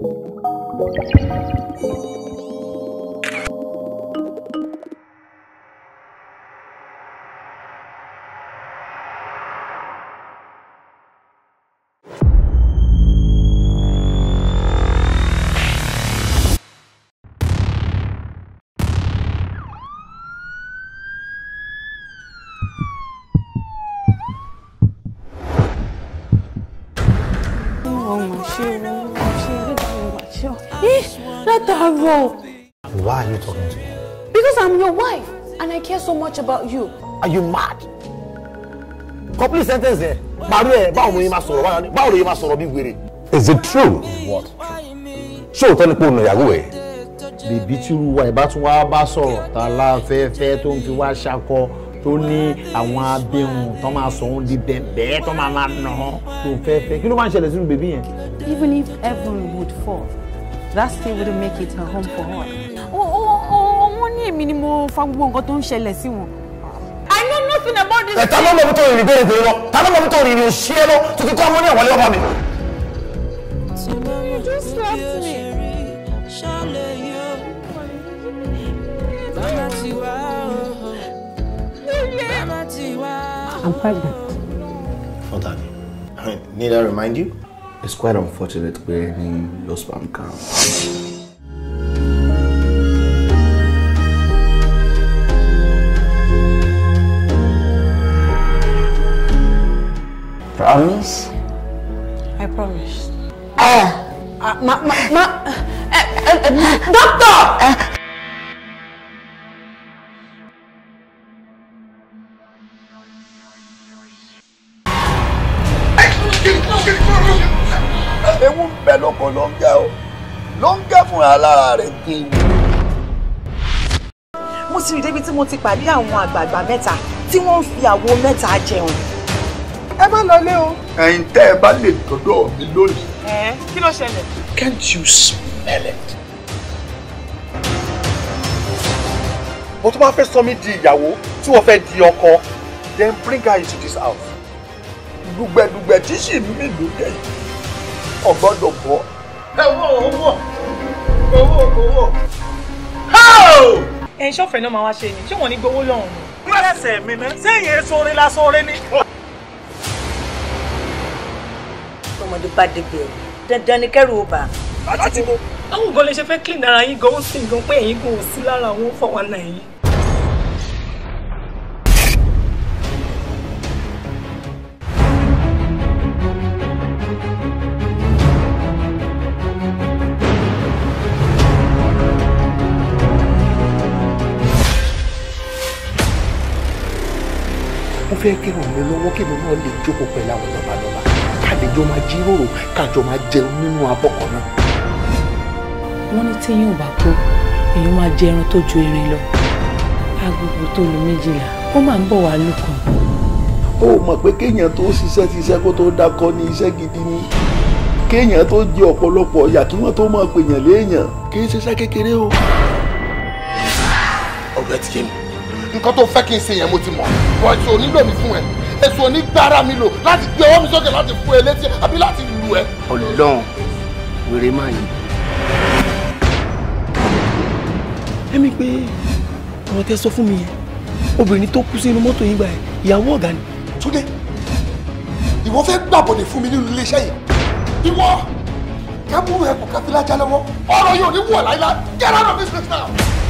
Látàárọ̀. Why are you talking to me? Because I'm your wife and I care so much about you. Are you mad? Complete sentence ẹ̀. Màrú ẹ̀ báwo mo yẹ máa sọ̀rọ̀ báwo ni báwo ló yẹ máa sọ̀rọ̀ bí wèrè? Is it true? What? Ṣé òótọ́ ni pé òun ìyàwó ẹ̀? bèbí tí irú wa ìbá tún wá bá sọ̀rọ̀ tá a láfẹ́fẹ́ tó ń fi wá ṣakọ tó ní àwọn abẹ́hùn tó máa sọ òun di bẹ̀bẹ̀ tó máa máa nà án tó fẹ́fẹ́ kí ló máa ń ṣẹlẹ̀ sínú bèbí yẹn. Even if heaven would fall, that still wouldn't make it a home for her. Wọ́n ní èmi ni mo fa gbogbo nǹkan tó ń ṣẹlẹ̀ sí wọn. I know nothing about this. Ẹ̀ ta ló mọ̀ bí tó rìn bẹ́ẹ̀ bẹ́ẹ̀ lọ? Ta ló mọ̀ bí tó rìn rìn òṣì ẹ lọ? Tó ti kọ́ ọmọ ní àwọlé ọba mi. You just slapped me. I'm pregnant. Oh, daddy. Need I remind you? It's quite unfortunate pé ní your sperm count. Promise? I promise. Ma, ma, ma, eh, eh, eh, doctor! ewu ń bẹ lóko ló ń gẹ o ló ń gẹ fúnra lára rẹ̀ dé mo sì rí débi tí mo ti pàdé àwọn àgbààgbà mẹ́ta tí wọ́n ń fi àwo mẹ́ta jẹun. ẹ má lọ lé o. ẹ̀yin tẹ́ ẹ bá lè dọ́dọ̀ mi lónìí. ẹ kí ló ṣẹlẹ̀. can't you smell it. mo tún máa fẹ́ sọ mí di ìyàwó tí wọ́n fẹ́ di ọkọ then bring her into this house. dùgbẹ̀dùgbẹ̀ tí sì ń mì lókè yìí ọgbọ́dọ̀ bọ́. ẹ wọ owó owó owó. ẹ ṣọ́fẹ̀ náà máa wá ṣe ni ṣé wọ́n ní gbowó lọ́hùn ni. lẹ́sẹ̀ mi ná sẹ́yìn èso orin lásán orin ni. tọmọdé bá débi ẹ dandan ni kẹrù ó bà. láti wo. àwọn gan lè ṣe fẹ́ clean ara yín gan ó sì gan pé ẹ̀yin gan ò sí lára àwọn fọwọ́nà yìí. mo fẹ́ kí ràn mí lọ́wọ́ kí mi náà lè jókòó pẹ̀lú àwọn lọ́balọ́ba ká lè jọ máa jíròrò kájọ máa jẹun nínú abọ́ kan náà. wọ́n ní téèyàn ò bá kú èèyàn máa jẹ ẹran tó ju erin lọ agogo tó lu méjìlá ó máa ń bọ̀ wá lùkàn. ó mọ̀ pé kéèyàn tó ṣiṣẹ́ ti iṣẹ́ kó tó dákọ́ ní iṣẹ́ gidi ni kéèyàn tó jẹ ọ̀pọ̀lọpọ̀ ọ̀yà kí wọ́n tó máa pèèyàn léèyàn kì í ṣiṣẹ́ kékeré o. ọ̀rẹ́ ti yé mi nǹkan tó fẹ́ kí n ṣe yẹn mo ti mọ̀ bọ̀ èso onílò mi fún ẹ èso onígbára mi lò láti gbé ọwọ́ mi sókè láti fún ẹ létí àbí láti lù ẹ. Ọlọ́run wèrè máa yìí. ẹ̀mí pé ọ̀rọ̀ tẹ́ sọ fún mi yẹn obìnrin tó kú sínú mọ́tò yín gbà ẹ̀ ìyàwó ọ̀gá ni. Túndé ìwọ fẹ́ gbàbọ̀dẹ̀ fún mi nínú iléeṣẹ́ yìí ìwọ kẹ́múrú ẹ̀ kò kẹ́fí lájà lọ́wọ́ ọ̀rọ̀ yóò ní wọ̀ láíláí get out of this place now.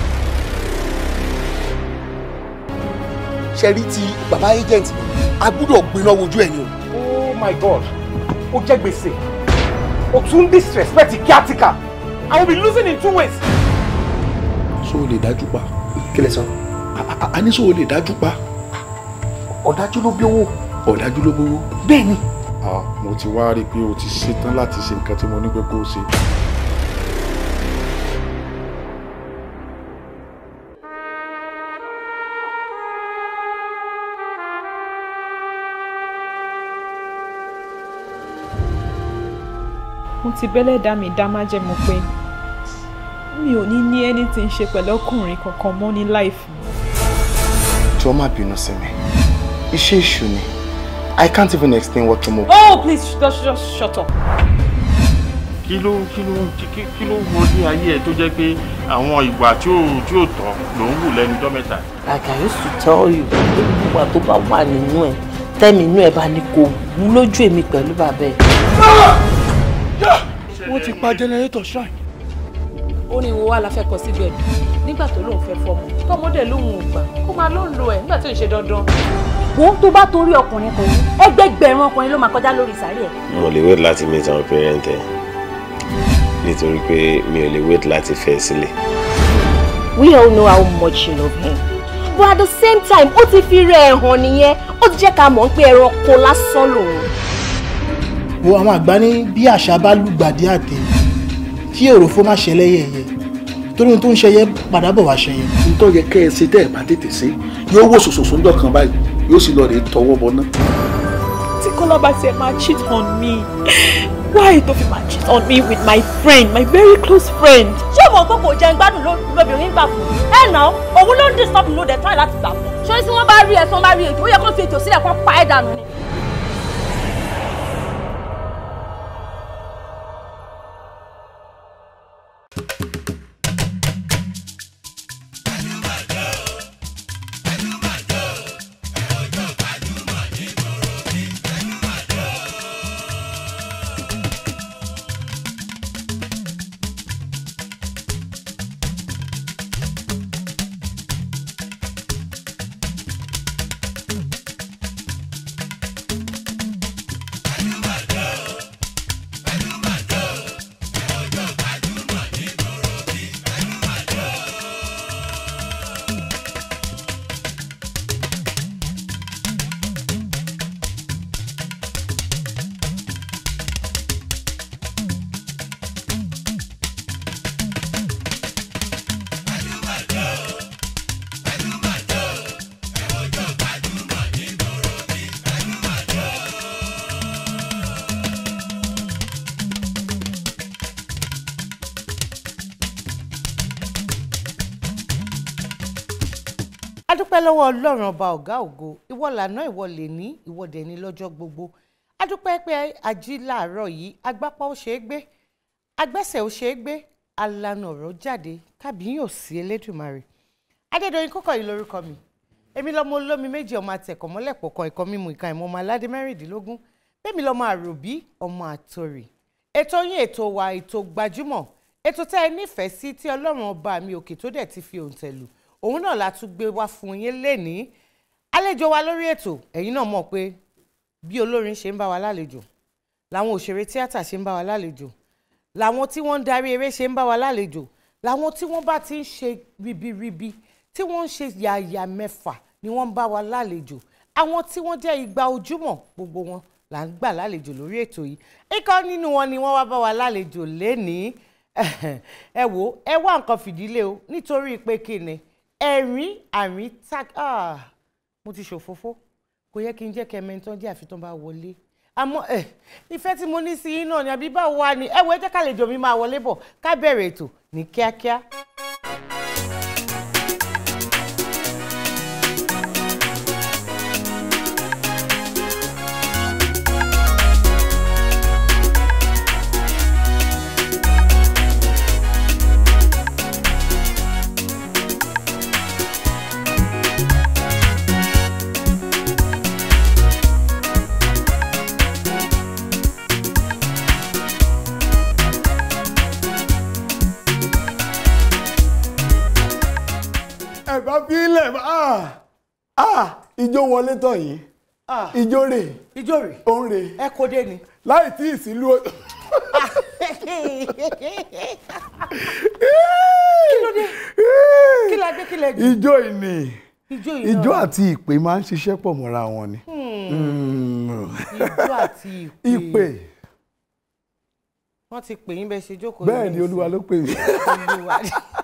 ṣe rí ti bàbá agent mi a gbúdọ̀ gbiná wojú ẹ̀ ni o. oh my god ó jẹ́ gbèsè ó tún disrespect kíátíkà i will be losing in two ways. so o lè dájú pa. kí lẹ sọ. a ní so o lè dájú pa. ọ̀dájú ló bí owó. ọ̀dájú ló bówó. bẹ́ẹ̀ ni. ah mo ti wá rí i pé o ti ṣetán láti ṣe nǹkan tí mo ní pé kó o ṣe. mo ti bẹ́lẹ̀ dá mi dá májẹ̀mú pé mi ò ní ní anything ṣe pẹ̀lú ọkùnrin kankan mọ́ ní láìfù. jọ má bínú sí mi iṣẹ́ èṣù ni i can't even explain what mo. oh please just just shut up. kí ló kí ló kí kí ló wọlé ayé ẹ tó jẹ́ pé àwọn ìwà tí ò tí ò tọ́ ló ń wù lẹ́nu ọjọ́ mẹ́ta. like i used to tell you gbogbo ìwà tó bá wà nínú ẹ tẹ́mi inú ẹ bá ní kò wú lójú èmi pẹ̀lú bàbá ẹ. wọ́n ti pa jẹnẹrétọ̀ shrine. ó ní wo wá la fẹ́ kọ síbẹ̀ nígbà tó lóun fẹ́ fọmọ tọmọdé lóun ò gbà kó máa ló ń lo ẹ̀ nígbà tó ń ṣe dandan. wo tó bá torí ọkùnrin kan yìí ẹgbẹgbẹ̀rún ọkùnrin ló máa kọjá lórí sàárì ẹ. mo lè wait láti meet àwọn parent ẹ nítorí pé mi ò lè wait láti fẹ́ sílẹ̀. we all know how much you love him but at the same time ó ti fi rẹ̀ hàn nìyẹn ó ti jẹ́ ká mọ̀ pé ẹranko lásán lòun. wo àwọn àgbà ní bí àṣà bá lùgbàdì àtẹ kí òròfó má ṣẹlẹ̀ yẹ̀yẹ́ torí ohun tó ń ṣẹyẹ padà bọ̀ wá ṣẹyẹ. nítorí yẹ kẹ́ ẹ ṣe tẹ́ ẹ bá tètè ṣe yóò wò sòsòsò ńjọ́ kan báyìí yóò sì lọ rè tọwọ́ bọ náà. tí kọ́lá bá tiẹ̀ máa cheat on me why tó fi máa cheat on me with my friend my very close friend. ṣé ìwọ tó kò jẹun gbádùn lóbìnrin gbà fún ẹ nà òun ló ń disturb ló dẹ̀ try láti gbà fún. ṣé tí wọ́n bá rí ẹ tí wọ́n bá rí ètò ó yẹ kó fi ètò sílẹ̀ kó pa ẹ̀ dànù ni. adúpẹ́ lọ́wọ́ ọlọ́run ọba ọ̀gá ògo ìwọ lànà ìwọ lè ní ìwọ dẹ̀ ní lọ́jọ́ gbogbo adúpẹ́ pé ají láàárọ̀ yìí agbápá ó ṣeé gbé agbẹ́sẹ̀ ó ṣeé gbé alànà ọ̀rọ̀ jáde kábíyìn ò sí elédùnmarè adédọ̀yìn kókọ̀ yìí lórúkọ mi èmi lọ́mọ olómi méjì ọmọ àtẹ̀kọ̀ mọ́lẹ̀ pọ̀kan ẹ̀kọ́ mímu ìka ìmọ̀ ọmọ aládé mẹ́rìndínlógún bẹ́ẹ̀ mi lọ́mọ àròbí ọmọ àtòrì ètò yín ètò wa ètò gbajúmọ̀ ètò tẹ́ ẹ nífẹ̀ẹ́ sí tí ọlọ́run ọba mi òkè tó dẹ̀ ti fi òǹtẹ̀ lù òun náà la tún gbé wá fún yín lénìí àlejò wa lórí ètò ẹ̀yin náà mọ̀ pé bí olórin ṣe ń bá wa lálejò làwọn òṣèré tíátà ṣe ń bá wa lálejò làwọn tí wọ́n ń darí eré ṣe ń bá wa lálejò làwọn tí wọ́n bá ti ń ṣe ribiribi tí wọ́n ń ṣe yàyà mẹ́fà ni wọ́n ń bá wa lálejò àwọn tí wọ́n jẹ́ igba ojúmọ́ gbogbo wọn là ń gbà lálejò lórí ètò yìí ikọ̀ nínú wọn ni wọ́n wá bá wa lálejò lénìí ẹ wò ẹ wá nǹkan fìdílé o nítorí pé kí ni ẹ̀rín àrín tak ah mo ti ṣòfófó kò yẹ kí n jẹ́ kẹ́mẹ́ntàn jẹ́ àfi tó bá wọlé àmọ́ ẹ ìfẹ́ tí mo ní sí yín náà ni àbí báwo wá ni ẹ wo ẹ jẹ́ kálejò mi máa wọlé bọ̀ ká bẹ̀rẹ̀ ètò ní kíákíá. ẹ bá fi ilẹ̀ ah ah ijó wọlé tán yìí ijó rè ijó rè òun rè ẹ kó dé ni. láì tí ì sílùú kí ló dé kí la dé kí la dé. ijó ìní ijó ìní ijó àti ìpè máa ń ṣiṣẹ́ pọ̀ mọ́ra wọn ni. ijó àti ìpè. ìpè wọ́n ti pè yín bẹ́ẹ̀ ṣe jókòó. bẹ́ẹ̀ ni olúwa ló pè mí. Olúwa.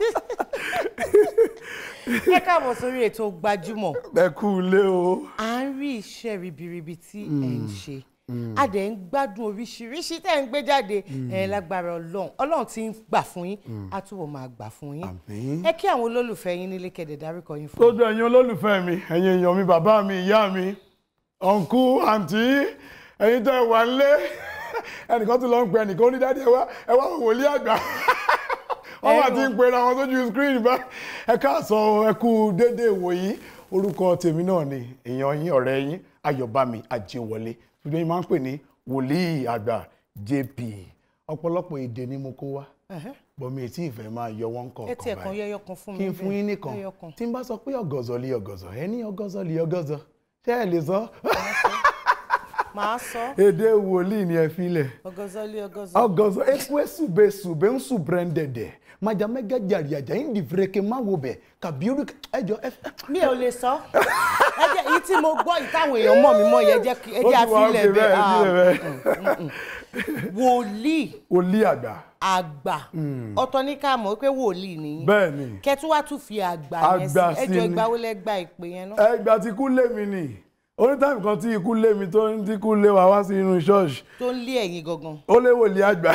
ẹ káàbọ̀ sórí ètò gbajúmọ̀. ẹ kú ilé o. à ń rí iṣẹ́ ribiribi tí ẹ̀ ń ṣe a dẹ̀ ń gbádùn oríṣiríṣi tẹ́ ń gbé jáde ẹ̀ lágbára ọlọ́run ọlọ́run ti ń gbà fún yín á túbọ̀ máa gbà fún yín. ẹ kí àwọn olólùfẹ́ yín nílé kẹ̀dẹ̀ dárúkọ yín fún mi. lójú ẹ̀yin olólùfẹ́ mi ẹ̀yin èèyàn mi bàbá mi ìyá mi ọ̀nkú àǹtí ẹ̀yin tẹ́ ẹ wà nílé ẹnìkan tún lọ ń pe ẹnìkan ó ní dáadé ẹ wá ẹ wá wòlíì àgbà wọ́n bá ti ń pera wọn sójú screen bá ẹ káàsán ẹ kú déédéé wòyí orúkọ tèmi náà ni èèyàn yín ọ̀rẹ́ yín ayọ̀bámi àjẹwọlé gbogbo yín máa ń pè ní wòlíì àgbà jp ọ̀pọ̀lọpọ̀ èdè ni mo kó wá bọ́mi ètí ìfẹ́ máa yọ wọ́n ẹ tiẹ̀ kọ̀ọ̀kan kan báyìí yẹyọ kan fún mi kí n fún yín nìkan tí n bá sọ pé ọ̀gọ̀zọ̀ lé ọ̀gọ̀zọ̀ ẹ ní ọ̀gọ̀zọ̀ lé ọ̀gọ̀zọ̀ ṣé ẹ lè sọ màá sọ èdè wòlíì ni ẹ filẹ̀ ọgọzọlé ọgọzọ ọgọzọ ekwe sube sube ń sùn branded majamẹgẹ jàrìàjà ń di fèrèkè má wo bẹ kàbíyúrú ẹjọ ẹ. mi ò lè sọ ẹ jẹ́ èyí tí mo gbọ́ ìtàwọn èèyàn mọ̀ mí mọ̀ yẹn jẹ́ kí- ẹ jẹ́ àfilẹ̀ bẹ́ẹ̀ ah, wòlíì wòlíì àgbà. àgbà ọ̀tọ̀ ní ká mọ̀ pé wòlíì nìyí bẹ́ẹ̀ ni kẹtù wá tún fi àgbà yẹn sí Àgbà sí ẹjọ́ ni. ìgbà wo lẹ gba ìpè yẹn náà. ẹgbà tí ikú lé mi nì onítàmì kan tí ikú lé mi tó ń tí ikú lé wa wá sí inú ṣọ́ọ̀ṣì tó ń lé ẹ̀yìn gangan. ó lé wòlíì àgbà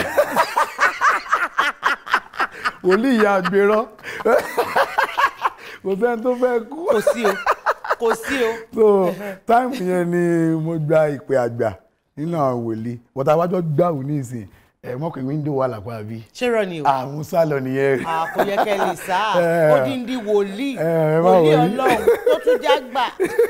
wòlíì ìyá àgbèrọ kò sẹ́ni tó fẹ́ kú. kò sí o kò sí o. so táìmù yẹn ni mo gba ìpè àgbà nínú àwọn wòlíì wọ́tá wájọ́ gbàù ní ìsìn ẹ̀ mọ̀ pé wíńdò wà lápá bí. ṣérọ ni o. àwọn sálọ nìyẹn. Ah, kò yẹ kẹ́ lè sá Eh. odindi wòlíì Eh, ẹ má wòlíì wọrí. ọlọ́run tó tún já gbà.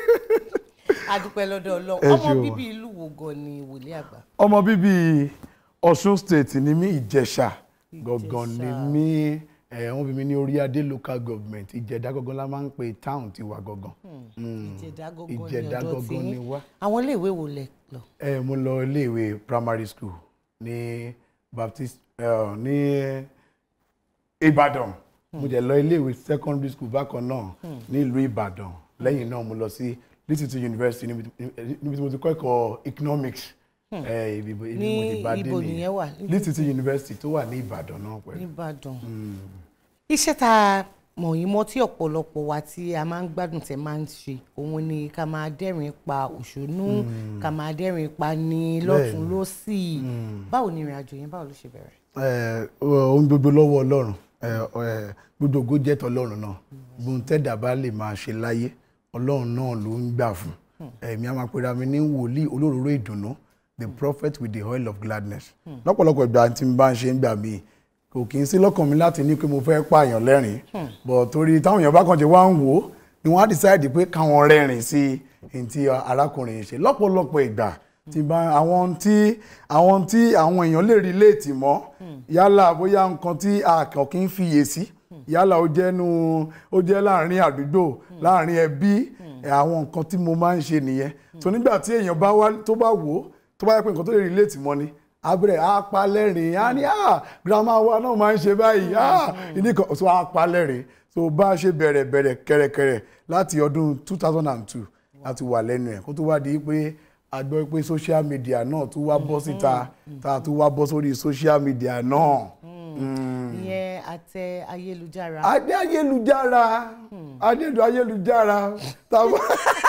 adúpẹ́ lọ́dọ̀ ọlọ́run Ẹ ọmọ ṣeun. bíbí ìlú wo gan ni wòlíì àgbà. ọmọ bíbí Ọ̀ṣun state ni mí Ìjẹ̀ṣà gangan ni mí ẹ wọ́n bí mi ní orí adé local government Ìjẹ̀dá gangan la máa ń pe town tiwa gangan. Mm. ìjẹ̀dá gangan ni Ìjẹ̀dá ọ̀dọ̀ tí gangan ni yín wá. àwọn iléèwé wo lẹ lọ. ẹ mo lọ iléèwé primary school ní Baptist eh, ní Ìbàdàn mo jẹ lọ iléèwé secondary school bákan náà Hmm. ní ìlú Ìbàdàn lẹ́yìn náà mo lọ sí Lítìtì University níbi níbi tí mo ti kọ́ ẹ̀kọ́ economics Hmm. ẹ ibi ibi mo Ní ti bá dé ibo nìyẹn wà? Lítìtì University tó wà ní Ìbàdàn náà pẹ̀lú. nìbàdàn. Mm. iṣẹ́ tá a mọ̀ yín mọ́ tí ọ̀pọ̀lọpọ̀ wa tí a máa ń gbádùn tẹ́ máa ń ṣe òun ni ká máa dẹ́rìn pa òṣónú Mm. ká máa dẹ́rìn pa ní Bẹ́ẹ̀ni. lọ́tún lọ́sì Mm. báwo ni ìrìn àjò yẹn báwo ló ṣe bẹ̀rẹ̀. ẹ ohun gbogbo lọ́wọ́ ọlọ́run ẹ ẹ gbogbo ògo jẹ́ tọlọ́run náà gbogbo tẹ́dà bá lè máa ṣe láyé ọlọ́run náà ló ń gbà fún ẹ̀mí a máa pera mi ní wòlíì olóróró ìdùnnú the prophet with the oil of gladness Hmm. lọ́pọ̀lọpọ̀ ìgbà tí n bá ń ṣe ń gbà mí kò kì í sí lọ́kàn mi láti ní pé mo fẹ́ pààyàn lẹ́rìn Hmm. but torí táwọn èèyàn bá kàn ṣe wá ń wò ó ni wọ́n á decide pé káwọn rẹ́rìn sí i tí arákùnrin yìí ṣe lọ́pọ̀lọpọ̀ ìgbà tí bá àwọn tí àwọn tí àwọn èèyàn lè relate mọ́ yálà bóyá nǹkan tí a kàn kí ń fiyè sí yálà ó jẹ́ nu ó jẹ́ láàrin àdúgbò láàrin ẹbí ẹ̀, àwọn nǹkan tí mo máa ń ṣe nìyẹn so nígbà tí èèyàn bá wá tó bá wò ó tó bá yẹ pé nǹkan tó lè relate mọ́ ni abẹ́rẹ́ á pa lẹ́rìn á ní ah grandma wa náà máa ń ṣe báyìí ah ìní kan so á pa lẹ́rìn so bá a ṣe bẹ̀rẹ̀ bẹ̀rẹ̀ kẹ̀rẹ̀kẹ̀rẹ̀ láti ọdún two thousand and two láti wà lẹ́nu ẹ̀ kó tó wá di pé a gbọ́ pé social media náà tún wá bọ́ síta tá a tún wá bọ́ sórí social media náà. Mm. ìyẹn àtẹ ayélujára. adé ayélujára adé ayélujára tá a bá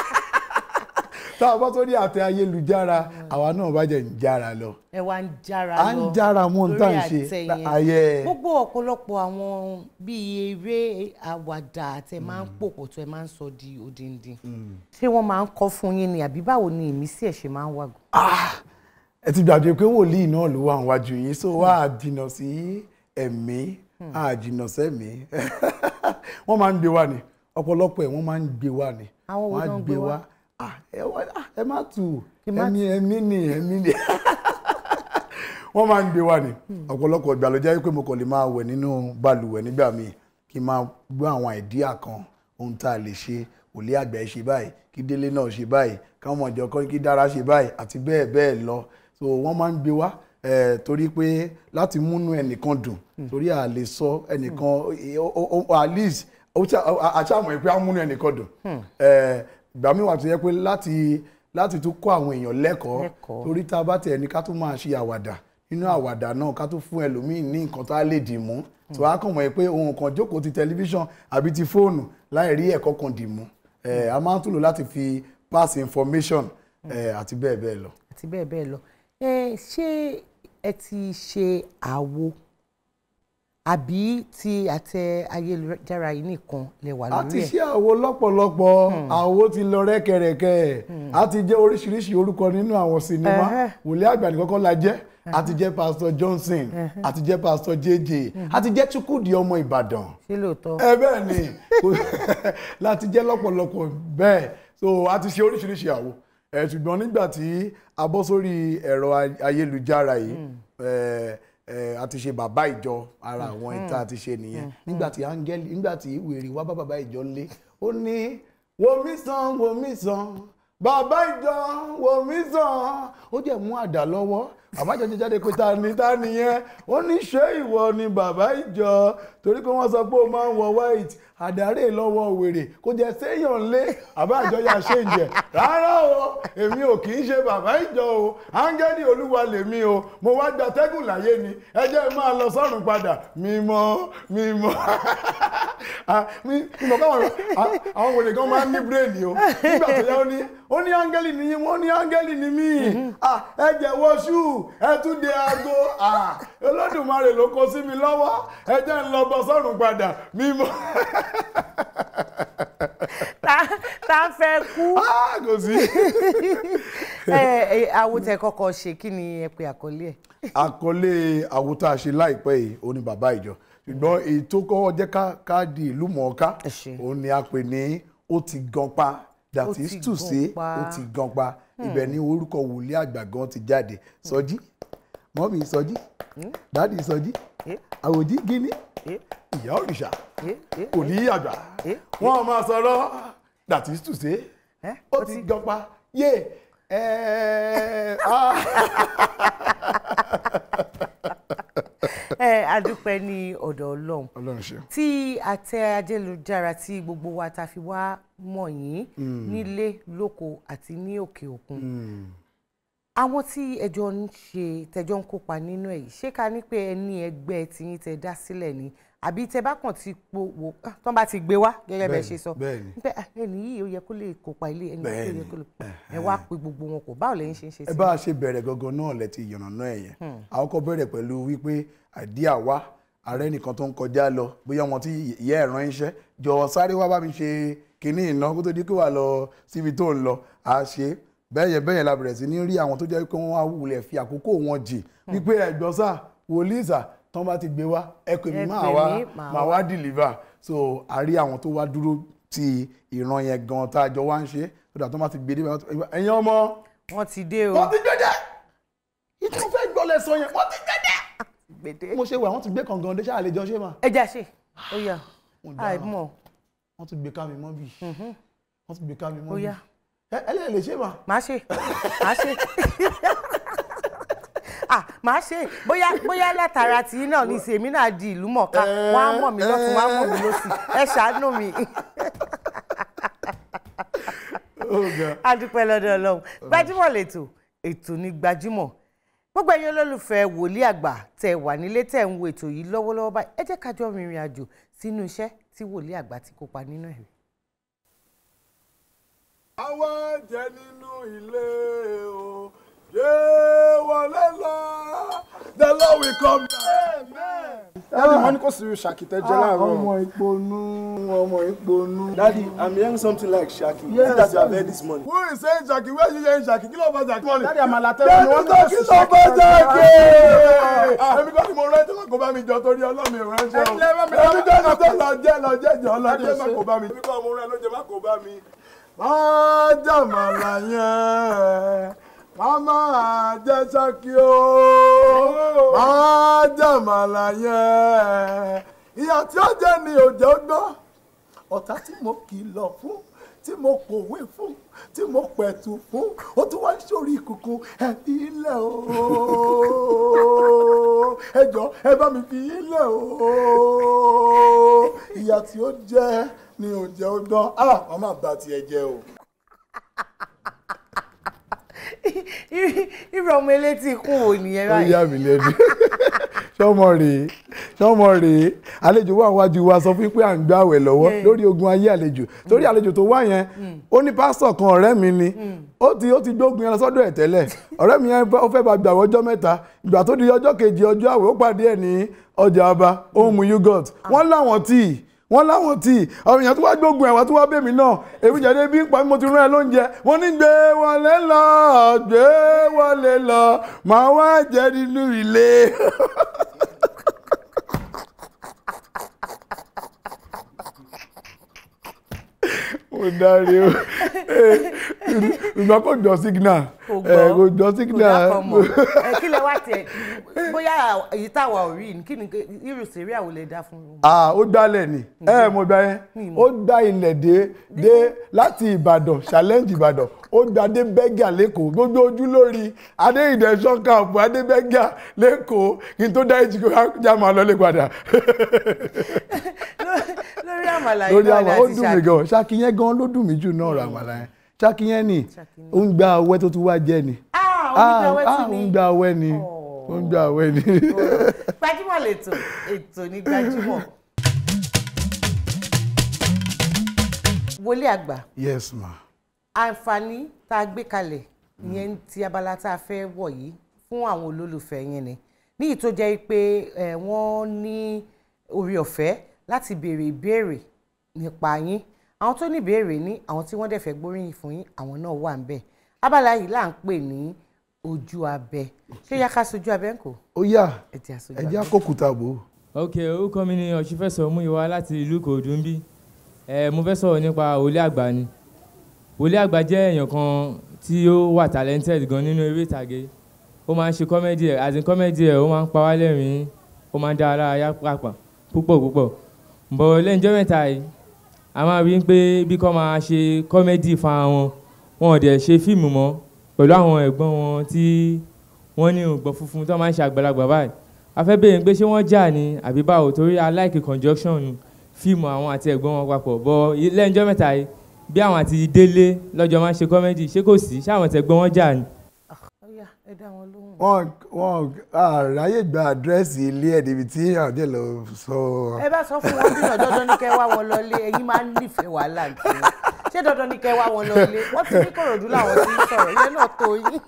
tá a bá sórí àtẹ ayélujára àwa náà bá jẹ́ ń jára lọ. ẹ wá ń jára À lọ ń jára mọ́ ohun tá à ń lórí ṣe. àtẹ yẹn. Ayé. gbogbo ọ̀pọ̀lọpọ̀ àwọn bíi eré àwàdà tẹ máa ń pòpọ̀ tó ẹ máa ń sọ di odindi ṣé wọ́n máa ń kọ́ fún yín ni àbí báwo ni ìmísí ẹ̀ ṣe máa ń wà. ẹ ti gbàgbé pé wòlíì náà ló wà níwájú yín so wá á jìnnà sí ẹ̀mí á jìnnà sẹ́mi wọ́n máa ń gbé wá ni ọ̀pọ̀lọpọ̀ ẹ̀ wọ́n máa ń gbé wá ni Àwọn wo wọ́n á náà ń gbé wá? Ah, ẹ wá- ah, ẹ má tù Kí má ẹ̀mí ẹ̀mí ni ẹ̀mí ni wọ́n máa ń gbé wá ni ọ̀pọ̀lọpọ̀ ìgbà ló jẹ́ pé mo kàn lè máa wẹ̀ nínú balùwẹ̀ nígbà míì kí n máa gbọ́ àwọn àìdíà kan ohun tá a lè ṣe òlé àgbà ẹ̀ ṣe báyìí kí délé náà ṣe báyìí káwọn ọmọ ìjọ kan kí dára ṣe báyìí àti bẹ́ẹ̀ bẹ́ẹ̀ lọ so wọ́n máa ń gbé wá eh, torí pé láti múnú ẹnìkan dùn torí à lè sọ ẹnìkan o- o- o- at least ó ṣá- a- àṣàmọ̀ pé á múnú ẹnìkan dùn Eh, ìgbà míì wà tó yẹ pé láti láti tún kọ́ àwọn èèyàn lẹ́kọ̀ọ́ Lẹ́kọ̀ọ́. torí tá a bá tẹ̀ ní ká tún máa ṣe àwàdà nínú àwàdà náà ká tún fún ẹlòmíì ní nǹkan tá a lè dì mú tó a kàn mọ̀ pé ohun kan jókòó ti tẹlifíṣàn àbí ti fóònù láì rí ẹ̀kọ́ kan dì mú Eh, a máa ń tún lò láti fi pass information eh, àti bẹ́ẹ̀ bẹ́ẹ̀ lọ. àti bẹ́ẹ̀ bẹ́ẹ̀ lọ. ẹ ṣé ẹ ti ṣe àwo àbí ti àtẹ ayélujára yìí nìkan lè wà a lórí ti ẹ̀. ṣe àwo lọ́pọ̀lọpọ̀ àwo ti lọ rẹ́kẹrẹ́kẹ́ a ti jẹ́ oríṣiríṣi orúkọ nínú àwọn sinimá Ẹhẹ́. wòlé àgbà nìkan kọ́ la jẹ́ a ti jẹ́ pastor Johnson a ti jẹ́ pastor JJ a ti jẹ́ Chukwudi ọmọ Ìbàdàn ṣé lóòótọ́. ẹ bẹ́ẹ̀ ni kò- láti jẹ́ lọ́pọ̀lọpọ̀ bẹ́ẹ̀ so a ti ṣe oríṣiríṣi àwo ẹ ṣùgbọ́n nígbà tí a bọ́ sórí ẹ̀rọ ay- ayélujára yìí ẹ ẹ a ti ṣe bàbá ìjọ ara àwọn ìta ti ṣe nìyẹn nígbà tí áńgẹ́lì nígbà tí wèrè wá bá bàbá ìjọ lé ó ní wo mí sàn wo mí sàn bàbá ìjọ wo mí sàn ó jẹ́ mú àdá lọ́wọ́ àbájọ jẹ jáde pé ta ni ta nìyẹn ó ní ṣé ìwọ ni bàbá ìjọ torí pé wọ́n sọ pé ó máa ń wọ white àdárè lọ́wọ́ wèrè kó jẹ séèyàn lé àbájọ yà ṣe ń jẹ rárá o èmi ò kì í ṣe bàbá ìjọ o áńgẹ́lì olúwa lèmi o mo wá gba tẹ́gùn láyé ni ẹ jẹ́ máa lọ sọ́run padà mímọ́ mímọ́ Ah, mi- mímọ́ káwọn ah, àwọn wèrè kan máa ń ní bírèèdì o nígbà tó yá ó ní ó ní áńgẹ́lì ni yín wọ́n ní áńgẹ́lì ni mí Ah, ẹ jẹ̀wọ́ ṣú ẹ tún de aago Ah, olódùmarè ló kó sí mi lọ́wọ́ ẹ jẹ́ ń lọ bọ́ sọ́run padà mímọ́. tá a fẹ́ kú. kò sí. ẹ ẹ àwòtẹ́ kọ́kọ́ ṣe kí ni ẹ pe àkọlé ẹ̀. àkọlé àwòtá ṣe láìpẹ́ yìí ó ní bàbá ìjọ ṣùgbọ́n èyí tó kọ́ jẹ́ ká ká di ìlú mọ̀ọ́ká òun ni a pè ní ó ti gan pa that Ó is ti to gan say pa. ó ti gan pa Hmm. ibẹ̀ ni orúkọ wòlíì àgbà gan ti jáde sọjí mọ́mí sọjí dádì sọjí àwòjí gíní ìyá òrìṣà wòlíì àgbà wọ́n máa sọ̀rọ̀ that is to say ó ti gan pa yé ẹ ẹ adúpẹ́ ní ọ̀dọ̀ ọlọ́run ọlọ́run ṣe. tí àtẹ ayélujára tí gbogbo wa ta fi wá mọ̀ yín Mm. nílé lóko àti ní òkè òkun àwọn tí ẹjọ́ ń ṣe tẹjọ́ ń kópa nínú ẹ̀ yìí ṣé ká ní pé ẹ ní ẹgbẹ́ tiyín tẹ dá sílẹ̀ ni àbí tẹ bá kàn ti po wò ah, tán bá ti gbé wá gẹ́gẹ́ bẹ́ẹ̀ ṣe sọ bẹ́ẹ̀ni. pé ah, ẹni yìí ó yẹ kó lè kópa ilé ẹni yìí ó yẹ Bẹ́ẹ̀ni. kó lè ẹ wá pe gbogbo wọn kò báwo lẹ́yìn ṣe ń ṣe ẹ sí bá a ṣe bẹ̀rẹ̀ gangan náà lẹ́tí ìyànnà náà ẹ̀yẹn Hmm. àwọn kan bẹ̀rẹ̀ pẹ̀lú wípé àdíà wá ààrẹ nìkan tó ń kọjá lọ bóyá wọn tí ìyá ẹ̀ rán iṣẹ́ jọ sáré wá bá mi ṣe kinní iná kó tó di pé wà lọ síbi tó ń lọ à ṣe bẹ́yẹn bẹ́yẹn la bẹ̀rẹ̀ sí ní rí àwọn tó jẹ́ pé wọ́n á wulẹ̀ fi àkókò wọn jì wípé ẹ̀gbọ́n sà wòlíì sà tán bá ti gbé wá ẹ pè mí Ẹ máa pè wá mí, màá máa wá. wá deliver so a rí àwọn tó wá dúró ti ìran yẹn gan tá a jọ wá ń ṣe so that tó bá ti gbé dé ẹ̀yin ọmọ wọ́n ti dé o wọ́n ti gbé dé ìtún fẹ́ gbọ́lẹ̀ sọ yẹn wọ́n ti gbé dé. mo ṣe wà wọ́n ti gbé kàngan dé ṣáà lè jọ ṣé mà. ẹ já ṣe ó yá Mo dára. àìmọ̀ wọ́n ti gbé ká mi mọ́ bì wọ́n ti gbé ká mi mọ́ ó bì. yá ẹ ẹ lè lè ṣe mà. máa ṣe máa ṣe ah máa ṣe bóyá bóyá látara tí náà ní ìsèmí náà di ìlú mọ̀ọ́ká wọ́n á mọ̀ mí lọ́tún wọ́n á mọ̀ mí lọ́sì ẹ ṣàánú mi a dúpẹ́ lọ́dọ̀ ọlọ́run gbajúmọ̀ lẹ́tọ̀ ètò ní gbajúmọ̀ gbogbo ẹ̀yin olólùfẹ́ wòlíì àgbà tẹ́ wà nílé tẹ́ ń wo ètò yìí lọ́wọ́lọ́wọ́ báyìí ẹ jẹ́ ká jọ rìnrìn àjò sínú iṣẹ́ tí wòlíì àgbà ti kópa nínú ẹ̀. àwa jẹ nínú ilé o yé wọlé lọ the lord will come down. Daddy, wọ́n ní kò sí ṣàkìtẹ́ jẹ́ láàárọ̀. ọmọ ìponu ọmọ ìponu. Daddy, I'm hearing something like Shaki. Yes, that you have Daddy. heard this morning. who is saying Shaki where you saying Shaki kí ló bá Shaki mọ́ni. Daddy, àmàlà tẹ́ Daddy, wọ́n ní tó kò kí sí ló bá Shaki. Shaki. èmi kọ́ ni mo rẹ́ tẹ́lẹ̀ kó bá mi jọ torí ọlọ́mi ìránṣẹ́ o. Ẹ lẹ́ bá mi- èmi kọ́ ni tó lọ jẹ́ lọ jẹ́ jọ lọ Daddy, jẹ́ má ṣe- kó bá mi. èmi kọ́ mo rẹ́ ló jẹ́ má kó bá mi. máa jàmàlà yẹn máa máa jẹ́ Ṣakí o. máa jàmàlà yẹn ìyà tí ó jẹ́ ni òjò gbọ́ ọ̀tá tí mo kìlọ̀ fún tí mo pòwe fún tí mo pẹ̀tù fún ó tún wá sórí ìkùnkùn ẹ̀bí ilẹ̀ o ẹ jọ ẹ bá mi fi ilẹ̀ o ìyà tí ó jẹ́ ni ò jẹ́ ó gbọ́ ah wọ́n máa bá tiẹ̀ jẹ́ o. irú ọmọ elétí ikú wo nìyẹn ó báyìí. yà mí lẹ́nu sọmọ rèé sọmọ rèé àlejò wà wájú wa sọ fún pé à ń gbàwẹ̀ lọ́wọ́ Yeah. lórí ogun ayé àlejò torí àlejò tó wá yẹn ó ní pásítọ̀ kan ọ̀rẹ́ mi ni ó ti ó ti gbógun yẹn lọ sọ́dọ̀ ẹ̀ tẹ́lẹ̀ ọ̀rẹ́ mi yẹn ó fẹ́ bá gbàwẹ̀ ọjọ́ mẹ́ta ìgbà tó di ọjọ́ kejì ọjọ́ àwẹ̀ ó pàdé ẹ̀ ní ọjà ọba ó ń mu yogurt wọ́n láwọn tíì wọ́n láwọn tí àwọn èèyàn tó wá gbógun ẹ̀wà tó wá bèmí náà èmi jáde bí ń pa mí mo ti rán ẹ lóúnjẹ wọ́n ní gbé wọlé lọ gbé wọlé lọ màá wá jẹ nínú ilé. mo dárí o ìgbà kò jọ signal kò ẹ, kò jọ kò signal dákọ̀ mọ̀ ẹ kí lẹ wá tiẹ̀ bóyá èyí táwa ò rí ni kí ni irú sèré àwọn lè dá fún un. ah ó gbálẹ̀ ni ẹ mo gbà yẹn ó gbá ilẹ̀ dé dé láti ìbàdàn challenge ìbàdàn ó gbà dé bẹ́gà lẹ́kọ̀ọ́ gbogbo ojú lórí adéyìnbẹ̀ ṣọ́kàpù adébẹ́gà lẹ́kọ̀ọ́ kí n tó dá ìjì kó já máa lọ lé padà lórí àmàlà yìí lórí náà ni àwọn ó a ti dùn mí gan ṣáàkì yẹn gan ló dùn mí jù náà rà àmàlà yẹn ṣáàkì yẹn ni ó ń gba ọwẹ́ tó tún wá jẹ́ ni Ah, ó ń gba ọwẹ́ ah, tún ó ni. ń gba ọwẹ́ ni ó ń gba ọwẹ́ ni. gbajúmọ̀ lètò ètò ní gbajúmọ̀. wọlé àgbà yes ma. àǹfààní tá a gbé kalẹ̀ ìyẹn ti abala tá a fẹ́ wọ̀ yìí fún àwọn olólùfẹ́ yẹn ni níyì tó jẹ́ pé ẹ̀, wọ́n ní orí ọ̀fẹ́ láti béèrè ìbéèrè nípa yín àwọn tó ní ìbéèrè ní àwọn tí wọ́n dẹ̀ fẹ́ gbóríyìn fún yín àwọn náà wà ń bẹ̀ abala yìí là ń pè ní ojú abẹ ṣé yá ká sojú abẹ ń kò. ó yá ẹ jẹ́ àsojú ẹ abẹ. jẹ́ àkókùtà bò ó. ok orúkọ mi ni ọ̀ṣunfẹ́sọ̀ múyíwá láti ìlú Ìkòròdú ń bí ẹ mo fẹ́ sọ̀rọ̀ nípa wòlíì àgbà ni wòlíì àgbà jẹ́ èèyàn kan tí ó wà talented gan nínú eré ìtàgé ó máa ń ṣe kọ́mẹ́dì ẹ̀ àti kọ́mẹ́dì ẹ̀ ó máa ń pa wá lẹ́rìn-ín ó máa ń dá ara yá pàpà púpọ̀ púpọ̀ bọ̀ lẹ́yìnjọ́ mẹ́ta yìí a máa rí i pé bí kò máa ṣe kọ́mẹ́dì fún wọn wọn ò dẹ̀ ṣe fíìmù mọ́ pẹ̀lú àwọn ẹ̀gbọ́n wọn tí wọ́n ní ògbọ́n funfun tó máa ń ṣe àgbàlagbà báyìí a fẹ́ béèrè pé ṣé wọ́n jà ní àbí báwo torí a like conjunction fíìmù àwọn àti ẹ̀gbọ́n wọn papọ̀ bọ́ lẹ́yìnjọ́ mẹ́ta yìí bí àwọn àti délé lọ́jọ́ máa ń ṣe kọ́mẹ́dì ṣé kò sí ṣé àwọn tẹ̀gbọ́n wọn jà ní. Ọya, ẹ dá wọn lóhùn. wọn wọn àráyè gba àdírẹ́sì ilé ẹ̀ níbi tí àdé lọ sọ. ẹ bá sọ fún wọn bí náà dandan ní kẹ́ wá wọn lọlé ẹ̀yin máa ń nífẹ̀ẹ́ wàhálà gan ṣé dandan ní kẹ́ wá wọn lọlé wọ́n ti ní Kòròdú làwọn ti ń sọ̀rọ̀ ìyẹn náà tó yín.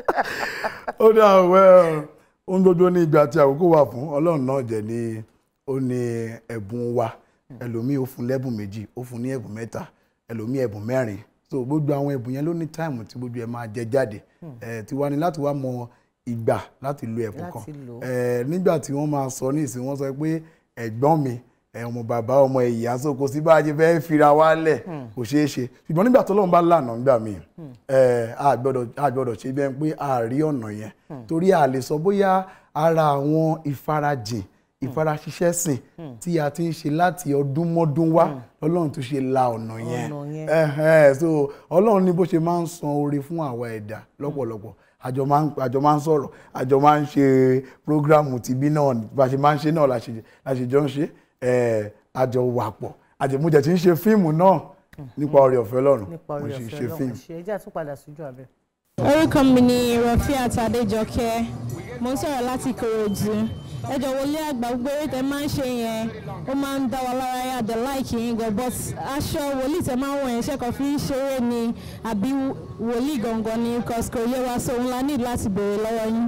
ó dà wẹ́ ohun gbogbo ní ìgbà tí àkókò wà fún ọlọ́run náà jẹ́ ní ó ní ẹ̀bùn wa ẹlòmíì ó fún lẹ́bùn méjì ó fún ní ẹ̀bùn mẹ́ta ẹlòmíì ẹ̀bùn mẹ́rin so gbogbo àwọn ẹ̀bùn yẹn ló ní táìmù tí gbogbo ẹ̀ máa jẹ jáde ẹ̀ tiwa ni láti wá mọ ìgbà láti lo ẹ̀bùn kan Láti lò ó. ẹ̀ nígbà tí wọ́n máa sọ ní ìsìn wọ́n sọ pé ẹ̀gbọ́n mi ẹ̀ ọmọ bàbá ọmọ ìyá so kò sí bá a ṣe fẹ́ fira wa lẹ̀ kò ṣeé ṣe ṣùgbọ́n nígbà tó lọ́run bá lànà nígbà míì ẹ̀ a gbọ́dọ̀ a gbọ́dọ̀ ṣe bẹ́ẹ̀ pé a rí ọ̀nà yẹn torí a lè sọ bóyá ara àwọn ìfarajìn ìfaraṣiṣẹ́ sìn tí a ti ń ṣe láti ọdún mọ́dún wá ọlọ́run tó ṣe la ọ̀nà yẹn Ọ̀nà yẹn. Ẹhẹ́, so ọlọ́run ní bó ṣe máa ń san oore fún àwa ẹ̀dá lọ́pọ̀lọpọ̀ àjọ máa ń àjọ máa ń sọ̀rọ̀ àjọ máa ń ṣe prógrámù tìbí náà bá a ṣe máa ń ṣe náà la ṣe la ṣe jọ ń ṣe ẹ̀, àjọ wà pọ̀ àjẹmújẹ tí ń ṣe fíìmù náà nípa oore ọ̀fẹ́ ọlọ́run nípa mo orí sì ń ọ̀fẹ́ ṣe ọlọ́run fíìmù. ṣe ẹ jẹ́ àtúnpadà sójú abẹ. orúkọ mi ni Rafiat Adéjọkẹ́ mo ń sọ̀rọ̀ láti Ìkòròdú ẹ jọ̀ọ́ wòlíì àgbà gbogbo eré tẹ máa ń ṣe yẹn ó máa ń dá wa lára yá dé láìkì yín gan but aṣọ wòlíì tẹ máa ń wọ̀ yẹn ṣẹ́kọ̀ọ́ fi ń ṣeré ni àbí wòlíì gangan ni because kò yé wa so òun la need láti béèrè lọ́wọ́ yín.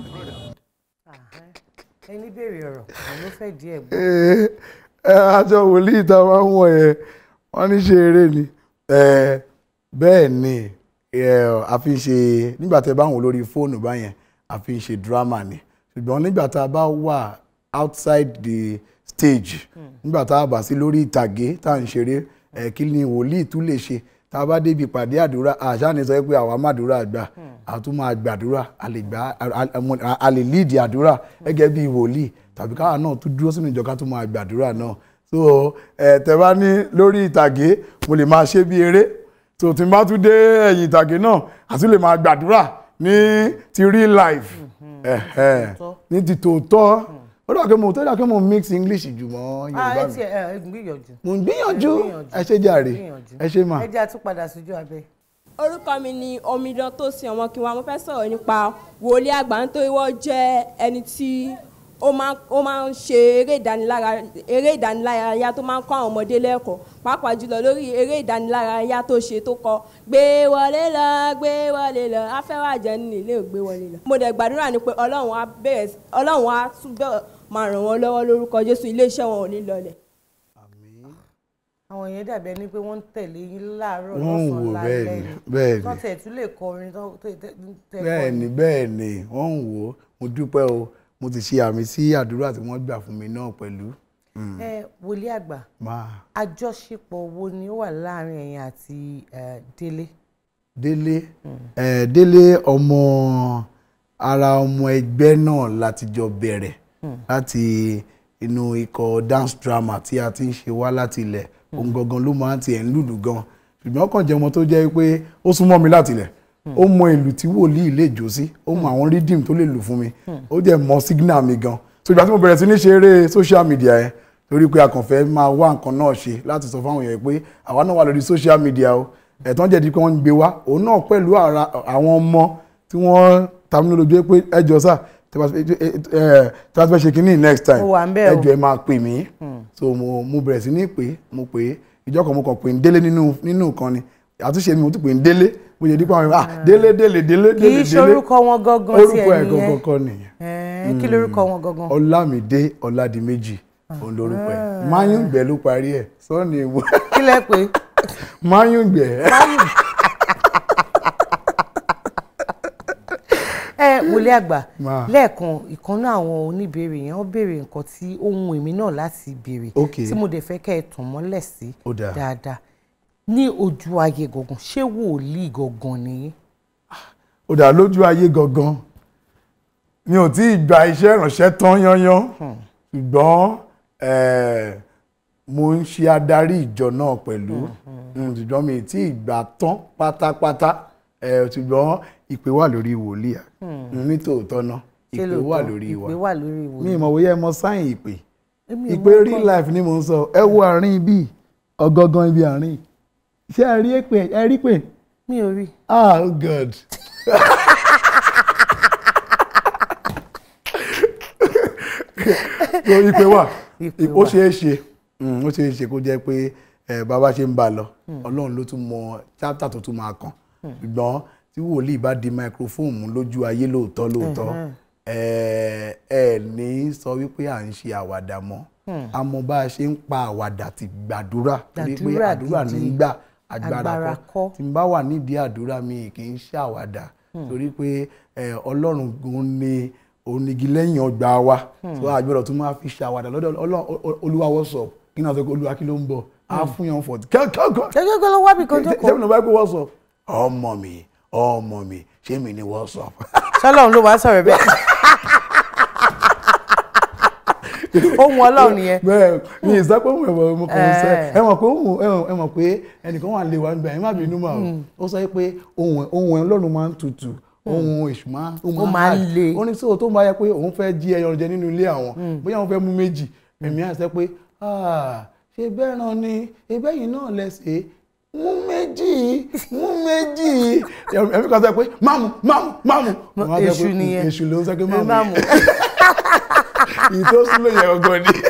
ẹni béèrè ọ̀rọ̀ òun ló fẹ́ díẹ̀ gbọ́. ẹ ẹ aṣọ wòlíì tá a máa ń wọ̀ yẹn wọ́n ní ṣe eré ni ẹ bẹ́ẹ̀ ni ẹ a fi ń ṣe nígbà tẹ́ bá ń wò lórí fóònù báyẹn a fi ń ṣe drama ni ṣùgbọ́n nígbà tá a bá wà outside the stage nígbà tá a bá sí lórí ìtàgé tá à ń ṣeré ẹ kí ni wòlíì tún lè ṣe tá a bá débi ìpàdé àdúrà àṣà ni sọ pé àwa màdúrà gbà a tún máa gbàdúrà a lè gbà a- a lè lead àdúrà gẹ́gẹ́ bí wòlíì tàbí káwa náà tún dúró sínú ìjọ ká tún máa gbàdúrà náà so ẹ tẹ́ bá ní lórí ìtàgé mo lè máa ṣe bí eré so tí n bá tún dé ẹ̀yìn ìtàgé náà a tún lè máa gbàdúrà ní ti real life ẹ̀hẹ̀, ní ti tòótọ́ ó dà kí mo tó dà kí mo mix English jù mọ́ ah Yorùbá ẹ mi tiẹ̀ ẹ gbìyànjú. mo ń gbìyànjú Ẹ ẹ ṣe jàre gbìyànjú. ẹ ṣe mà. ẹ jẹ́ àtúnpadà sójú abẹ. orúkọ mi ni omidan tó sin ọmọ kí wọn mo fẹ́ sọ̀rọ̀ nípa wòlíì àgbà nítorí wọ́n jẹ́ ẹni tí ó máa ó máa ń ṣe eré ìdánilárayá eré ìdánilárayá tó máa ń kọ́ àwọn ọmọdé lẹ́kọ̀ọ́ pàápàá jùlọ lórí eré ìdánilárayá tó ṣe tó kọ gbé wọlé lọ gbé wọlé lọ afẹ́wàjẹ́ ní ilé ò gbé wọlé lọ. mo dẹ̀ gbàdúrà ni pé ọlọ́run á bẹ̀rẹ̀ sí- ọlọ́run á túbọ̀ máa ràn wọ́n lọ́wọ́ lórúkọ jésù iléeṣẹ́ wọn ò ní lọlẹ̀. àwọn yẹn dàbí ẹni pé wọ́n ń tẹ̀lé yín láàárọ̀ Wọ́n ń wò lọ́sàn-án bẹ́ẹ̀ lálẹ́ ni, ni bẹ́ẹ̀ ni. tó tẹ̀ tún lè kọrin tó tẹ̀ tẹ̀ tẹ̀ bẹ́ẹ̀ ni kọrin. bẹ́ẹ̀ ni wọ́n ń wò ó mo dúpẹ́ o mo ti ṣe àmì sí àdúrà tí wọ́n gbà fún mi náà pẹ̀lú. Mm. ẹ wòlíì àgbà máa àjọṣepọ̀ wo ni ó wà láàrin ẹ̀yin àti eh, Délé. délé ẹ délé ọmọ ara ọmọ ẹgbẹ́ náà láti jọ bẹ̀rẹ̀ Hmm. láti inú ikọ̀ dance drama tí a ti ń ṣe wá láti ilẹ̀ òun gangan ló máa ń tiẹ̀ ń lùlù gan ṣùgbọ́n ó kàn jẹ́ ọmọ tó jẹ́ pé ó súnmọ́ mi láti ilẹ̀ ó mọ ìlù tí wòlíì lè jó sí ó mọ àwọn rhythm tó lè lù fún mi ó jẹ́ mọ signal mi gan so ìgbà tí mo bẹ̀rẹ̀ sí ní ṣe eré social media yẹn torí pé a kàn fẹ́ máa wá nǹkan náà ṣe láti sọ fáwọn èèyàn pé àwa náà wà lórí social media o ẹ̀tàn jẹ́ di pé wọ́n ń gbé wá òun náà pẹ̀lú ara- àwọn ọmọ tí wọ́n ta mí lójú pé ẹjọ́ sà tí wọ́n fẹ́ ṣe kínní next time Mo wà ń bẹ̀ o. ẹjọ́ ẹ máa pè mí so mo mo bẹ̀rẹ̀ sí ní pé mo pè é ìjọ kan mo kàn pè ń délé nínú nínú nǹkan ni àtúnṣe mi mo tún pè ń délé mo yẹ dípò àwọn ah délé délé délé kì délé í ṣorúkọ wọn gangan tí orúkọ ẹ̀ ẹ gangan nìyẹn kọ́ nìyẹn Eh, kí lorúkọ wọn gangan. ọlámídé ọládìméjì òun lorúkọ ẹ̀ máyùngbẹ ló parí ẹ̀ sọ́ọ̀nì ìwọ kí lẹ pé máyùngbẹ. ẹ wòlíì àgbà Máa. lẹ́ẹ̀kan ìkànnì àwọn oníbèrè yẹn wọ́n béèrè nǹkan tí ó wù èmi náà láti béèrè Ok. tí mo dẹ̀ fẹ́ kẹ́ ẹ tàn mọ́lẹ̀ sí Ó dáa. dáadáa ní ojú ayé gangan ṣé wòlíì gangan nìyí. ó dà lójú ayé gangan mi ò tí ì gba iṣẹ́ ìrànṣẹ́ tán yányán ṣùgbọ́n eh, mo ń ṣe adarí ìjọ náà pẹ̀lú Mm, ṣùgbọ́n mi ì tí ì gbà tán pátápátá eh, ṣùgbọ́n ìpè wà lórí wòlíì à. Hmm. ní tòótọ́ náà Ṣé ìpè wà lóòótọ́? lórí wa ìpè wà lórí wòlíì. mi ì mọ̀ bóyá ẹ mọ sáyìn ìpè Èmi ò ìpè mọ̀ real nǹkan. life ni mo ń sọ ẹ wo àárín ibi ọ̀gangan ibi àárín ṣé ẹ rí èpè ẹ rí pè. mi ò rí. ah oh god. so ìpè wà Ìpè ó wà. ṣeé ṣe mm, ó ṣeé ṣe kó jẹ́ pé eh, bàbá ṣe ń bá a lọ Mm. ọlọ́run ló tún mọ chapter tó tún máa kàn Mm. ṣùgbọ́n tí wòlíì bá di microphone mú lójú ayé lóòótọ́ lóòótọ́ Mhm. ẹ ẹ ní sọ wípé à ń ṣe àwàdà mọ́ Mm. àmọ́ bá a ṣe ń pa àwàdà ti gbàdúrà torí pé Gbàdúrà àdúrà ní gidi. í gbà agbára Agbára kọ́ tí n bá wà nídìí àdúrà mi kì í ṣàwàdà Mm. torí pé ẹ, ọlọ́run òun ni onígi lẹ́yìn ọgbà wa Mm. tó àgbẹ̀rọ̀ tó máa fi ṣàwàdà lọ́dọ̀ Ọlọ́run- o- o- olúwa wọ́sọ̀ kí náà sọ pé olúwa kí ló ń bọ̀ á fún yàn fọ̀tí kẹ́kọ̀ọ́ gẹ́gẹ́ ló wá bí kan jókòó. sẹ́mi náà bá pé wọ́sọ̀ ọmọ mi ọmọ mi ṣé mi ni wọ́sọ̀ sọlọ́run ló wá sọ̀rọ̀ bẹ́ẹ̀. ohun ọlọ́run nìyẹn. bẹ́ẹ̀ mi ì sápẹ́ òun ẹ̀wọ̀n mo kàn ń sẹ́ Eh. ẹ mọ̀ pé òun ẹ- ẹ mọ̀ pé ẹnìkan wà lè wá nígbà yẹn má bínú mà o Mm. ó sọ pé ohun ohun ẹ̀ ọlọ́run máa ń tutù ohun èṣù máa Ó máa ń le. ó ní sọ́wọ́ tó ń bá yẹ pé òun fẹ́ jí ẹyọ jẹ nínú ilé àwọn Mm. bóyá òun fẹ́ mú méjì èmi á sọ pé "Ah, ṣe bẹ́ẹ̀ ràn ni ebẹ́yìn náà lẹ́sẹ̀ mú méjì mú méjì ẹ̀mí kan sọ pé máàmù máàmù máàmù Àwọn á sọ pé, Èṣù nìyẹn. èṣù ló ń sọ pé máàmù Máàmù. ìyí tó súnlé yẹn ọgọ́ ni.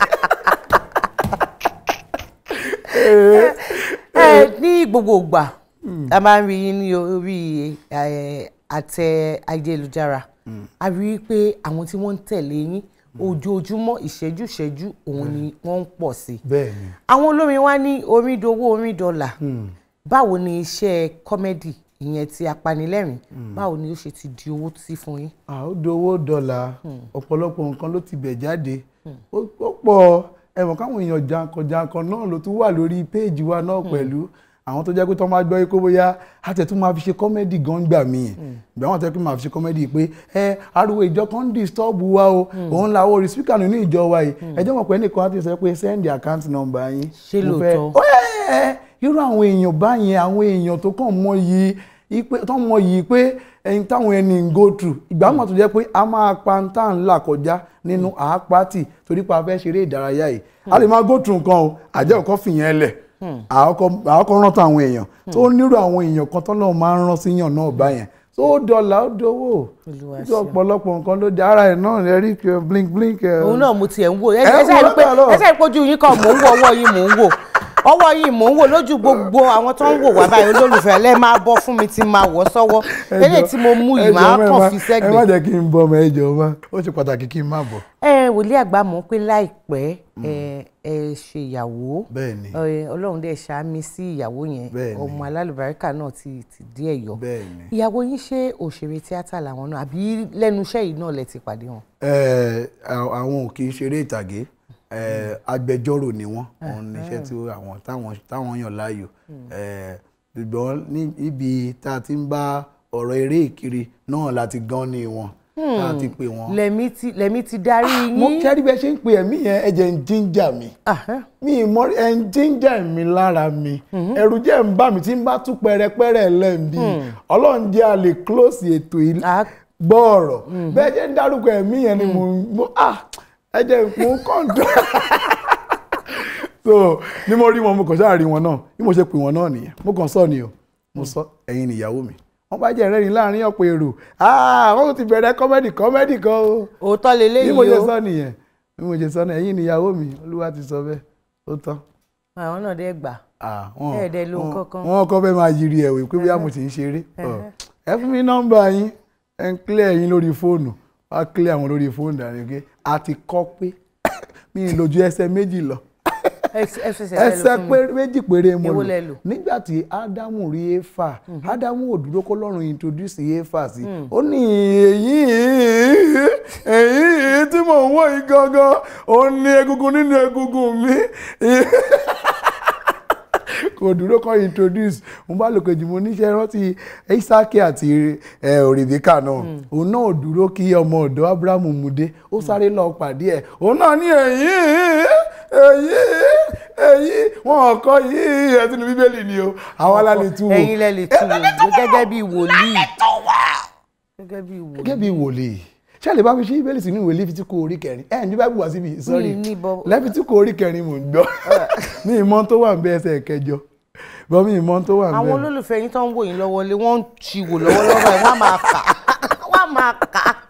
ẹ ní gbogbo ìgbà a máa ń rí yín ní orí eh, àtẹ ayélujára a rí i pé àwọn tí wọ́n ń tẹ̀lé yín ojoojúmọ́ ìṣẹ́jú ìṣẹ́jú òun ni wọ́n ń pọ̀ sí i bẹ́ẹ̀ ni àwọn olórin wa ní orin dowó orin dọ́là báwo ni iṣẹ́ kọ́mẹ́dì ìyẹn ti apanilẹ́rìn báwo ni ó ṣe ti di owó sí fún yín. à ó dowó dọ́là ọ̀pọ̀lọpọ̀ nǹkan ló ti bẹ̀ jáde ó ó pọ̀ ẹ̀wọ̀n káwọn èèyàn jankan-jankan náà ló tún wà lórí péèjì wa náà pẹ̀lú àwọn tó jẹ́ pé tó máa gbọ́ pé bóyá àtẹ̀ tún máa fi ṣe kọ́mẹ́dì gan gbà mí ìgbà wọn tẹ́ pé máa fi ṣe kọ́mẹ́dì pé ẹ ariwo ìjọ kan ń disturb wa o òun la orí spíkà nínú ìjọ wa yìí ẹjọ́ mọ̀ pé ẹnìkan á ti sọ pé send the account number yín Ṣé Mo fẹ́- lóòótọ́? ó yẹ ẹ irú àwọn èèyàn báyẹn àwọn èèyàn tó kàn mọ yìí ipe tó mọ yìí pé ẹyin táwọn ẹni ń go through ìgbà mọ̀ tó jẹ́ pé a máa pa ń tà ń là kọjá nínú àápátì torí pa fẹ́ ṣeré ìdárayá yìí a lè máa go through nǹkan o àjẹ́ òkọ́ fìyẹn lẹ̀ àkọ́kọ́ rántọ́ àwọn èèyàn tó nírú àwọn èèyàn kan tó náà máa ń rán síyàn náà báyẹn tó dọ̀là ó dowó tó ọ̀pọ̀lọpọ̀ nǹkan ló di ara ẹ̀ náà rẹ̀ rí blink blink. òun náà mo tiẹ̀ ń wò ẹ Ẹ ẹ wò ṣáà rí pé lọ́tọ̀ lọ. ẹ ṣáà rí pójú yín kan mò ń wò ọwọ́ yín mò ń wò ọwọ́ yìí mò ń wò lójú gbogbo àwọn tó ń wò wá báyìí olólùfẹ́ lẹ́ẹ̀ máa bọ́ fún mi tí máa wọ̀ sọ́wọ́ eléyìí tí mo mú yìí máa kàn fi ẹ má sẹ́gbẹ̀ẹ́. jẹ́ kí n bọ́ ọmọ ẹ jọ̀ọ́ má ó ṣe pàtàkì kí n má bọ̀. ẹ wòlíì àgbà mọ̀ pé láìpẹ́ ẹ ẹ ṣe ìyàwó Bẹ́ẹ̀ni. ẹ, ọlọ́run dẹ̀ ṣàmì sí ìyàwó yẹn Bẹ́ẹ̀ni. ọmọ alálùbáríkà náà ti ti dí ẹ̀ yọ Bẹ́ẹ̀ni. ìyàwó yín ṣe òṣèré tíátà làwọn náà àbí lẹ́nu iṣẹ́ yìí náà lẹ ti pàdé wọn. Ẹ, à- àwọn ò kì í ṣeré ìtàgé ẹ, agbẹjọ́rò ni wọ́n òun ní iṣẹ́ tí àwọn táwọn táwọn yàn láàyò Ẹ, ṣùgbọ́n ní ibi tá a ti ń bá ọ̀rọ̀ eré ìkiri náà láti gan ni wọn tá a ti pè wọ́n. lẹ́mí ti lẹ́mí ti darí yín. mo kẹ́rí bẹ́ẹ̀ ṣe ń pe ẹ̀mí yẹn ẹ̀jẹ̀ ń jíjà mi mi ì mọ ẹ̀ ń jíjà mi lára mi ẹ̀rù jẹ́ ń bà mí tí ń bá tú pẹ́rẹpẹ́rẹ lẹ́ǹbí ọlọ́run jẹ́ a lè close ètò yìí gbọ́ ọ̀rọ̀ bẹ́ẹ̀ jẹ́ ń dárúkọ ẹ̀mí yẹn ni mo mo ah ẹ̀jẹ̀ mo kọ́ńtò so ni mo rí wọn mo kàn ṣáà rí wọn náà bí mo ṣe pè wọn náà nìyẹn mo kàn sọ ni o mo sọ ẹ̀yin nìyàwó mi wọ́n bá jẹ́ ìrẹ́rìn láàrin ọ̀pọ̀ èrò ah wọ́n ti bẹ̀rẹ̀ kọ́mẹ́dì kọ́mẹ́dì kan o òótọ́ leléyìí bí mo ṣe o. sọ nìyẹn bí mo ṣe sọ náà ẹ̀yin nìyàwó mi olúwa ti sọ bẹ́ẹ̀ ó tán. àwọn náà dẹ́ gbà wọn ẹ̀ẹ́dẹ̀ ló ń kankan. wọn kọ́ fẹ́ máa yiri ẹ̀wẹ̀ pé bóyá mo ti ń ṣeré Ọ, ẹ fún mi nọ́mbà yín ẹ ń clear yín lórí fóònù wá clear àwọn lórí fóònù dàní pé a ti kọ́ pé mi ì lójú ẹsẹ̀ méjì lọ ẹsẹ̀ péré méjì péré mo Èwo lò lẹ lò? nígbà tí ádámù rí éfà ádámù ò dúró kó lọ́rùn introduce éfà sí ó ní èyí èyí tí mò ń wò yìí gangan ó ní egungun nínú egungun mi kò dúró kọ́ introduce mo bá lò kejì mo níṣẹ́ rántí isaki àti eh, Rebecca náà òun náà ò dúró kí ọmọ ọ̀dọ́ abrahamu mú dé ó sáré lọ pàdé ẹ̀ òun náà ní èyí èyí èyí wọn kọ yìí ẹ sínú bíbélì ni o àwọn alálẹ tú wo ẹ̀yin lẹ lè tú wo gẹ́gẹ́ bí wòlíì gẹ́gẹ́ bí wòlíì. gẹ́gẹ́ bí wòlíì ṣé ẹ lè bá mi ṣe bíbélì sínú ìwé Léfítíkù orí kẹrin ẹ ní báyìí wá síbi sọ́rí ní bọ́- Léfítíkù orí kẹrin mò ń gbọ́ mi ìmọ̀ tó wà ń bẹ ẹsẹ̀ kẹjọ bọ́ mi ìmọ̀ tó wà ń bẹ. àwọn olólùfẹ́ yín tó ń wò yín lọ́wọ́ lé wọ́n ń ti wò lọ́wọ́lọ́wọ́ báyìí wọ́n á máa kà á wọ́n á máa kà á.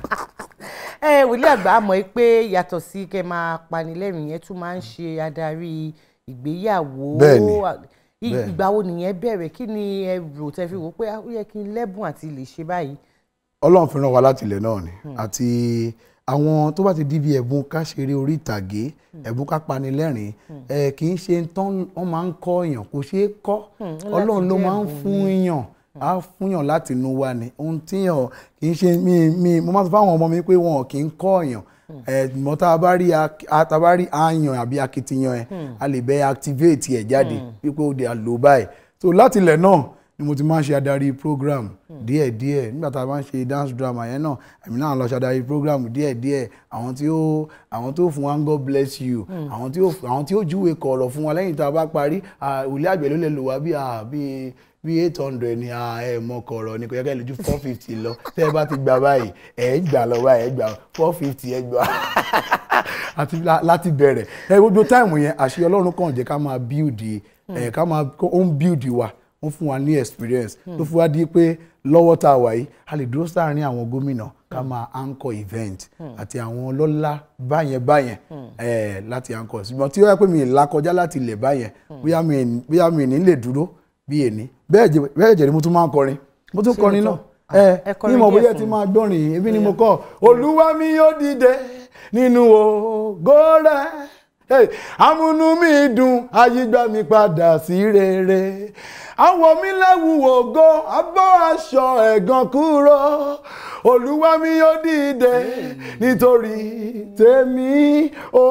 ẹ wòlíì àgbà mọ̀ ẹ́ pé yàtọ̀ sí kẹ́ máa panilẹ́rìn yẹn tún máa ń ṣe adarí ìgbéyàwó Bẹ́ẹ̀ni, I- bẹ́ẹ̀ni. ìgbà wo nìyẹn bẹ̀rẹ̀ kí ni ẹ rò tẹ́ fi wò pé ah, ó yẹ kí n lẹ́bùn àti lè ṣe báyìí. ọlọ́run fi ràn wá láti ilẹ̀ náà ni àti àwọn tó bá ti di bí ẹ̀bùn ká ṣeré orí ìtàgé ẹ̀bùn ká pani lẹ́rìn ẹ̀ kì í ṣe tán wọ́n máa ń kọ́ èèyàn kò ṣeé kọ́ Hmm, ó láti ọlọ́run ló jẹ́ máa ń ẹ̀bùn fún ni. yàn á fún yàn láti inú wa ni ohun tíyàn kì í ṣe mi mi mo máa sọ fáwọn ọmọ mi pé wọn kì í kọ́ èèyàn ẹ̀gbọ́n tá a bá rí ak- a- tá a bá rí àyàn àbí akitiyan ẹ̀ a lè bẹ́ activate ẹ̀ jáde wípé ó de àlò báyìí so láti ilẹ̀ náà ni mo ti máa ń ṣe adarí program díẹ̀díẹ̀ nígbà tá a máa ń ṣe dance drama yẹn náà èmi náà lọ ṣe adarí program díẹ̀díẹ̀ àwọn tí ó àwọn tó fún wa ń God bless you àwọn tí ó àwọn tí ó júwe kọ̀ọ̀rọ̀ fún wa lẹ́yìn tá a bá parí òlé àgbẹ̀ ló lè lò wá bí bí bí eight hundred ni ẹ mọ kọ̀ọ̀rọ̀ ni kò yẹ ká ẹ lè ju four fifty lọ tẹ́ ẹ bá ti gbà báyìí ẹ gbà lọ báyìí ẹ gbà four fifty ẹ gbà àti la- láti bẹ̀rẹ̀ ẹ gbogbo táìmù yẹn àṣẹ ọlọ́run kàn jẹ́ ká máa build ẹ ká máa ó ń build wa ó ń fún wa ní experience tó fún wa di pé lọ́wọ́ tá a wà yìí a lè dúró sáàárín àwọn gómìnà ká máa anchor event àti àwọn ọlọ́lá báyẹn báyẹn ẹ láti anchor ṣùgbọ́n tí ó yẹ pé mi ì là kọjá láti ilẹ̀ báyẹn bóyá mi ì- bóyá mi ì ní lè dúró bí èní bẹ́ẹ̀ jẹ́ bẹ́ẹ̀ jẹ́ ni mo tún máa ń kọrin mo tún Ṣé kọrin lóòótọ́? náà ẹ ẹ kọrin ní mo díẹ̀ bóyá fún ti mi. máa gbọ́rin ebi ni mo kọ́ olúwa mi yóò dìde nínú ògo rẹ̀ Hey, amúnú mi dùn ayígbá mi padà sí rere àwọ̀ mi lẹ́wù ògo abọ́ aṣọ ẹ̀gàn kúrò olúwa mi yóò dìde nítorí tèmi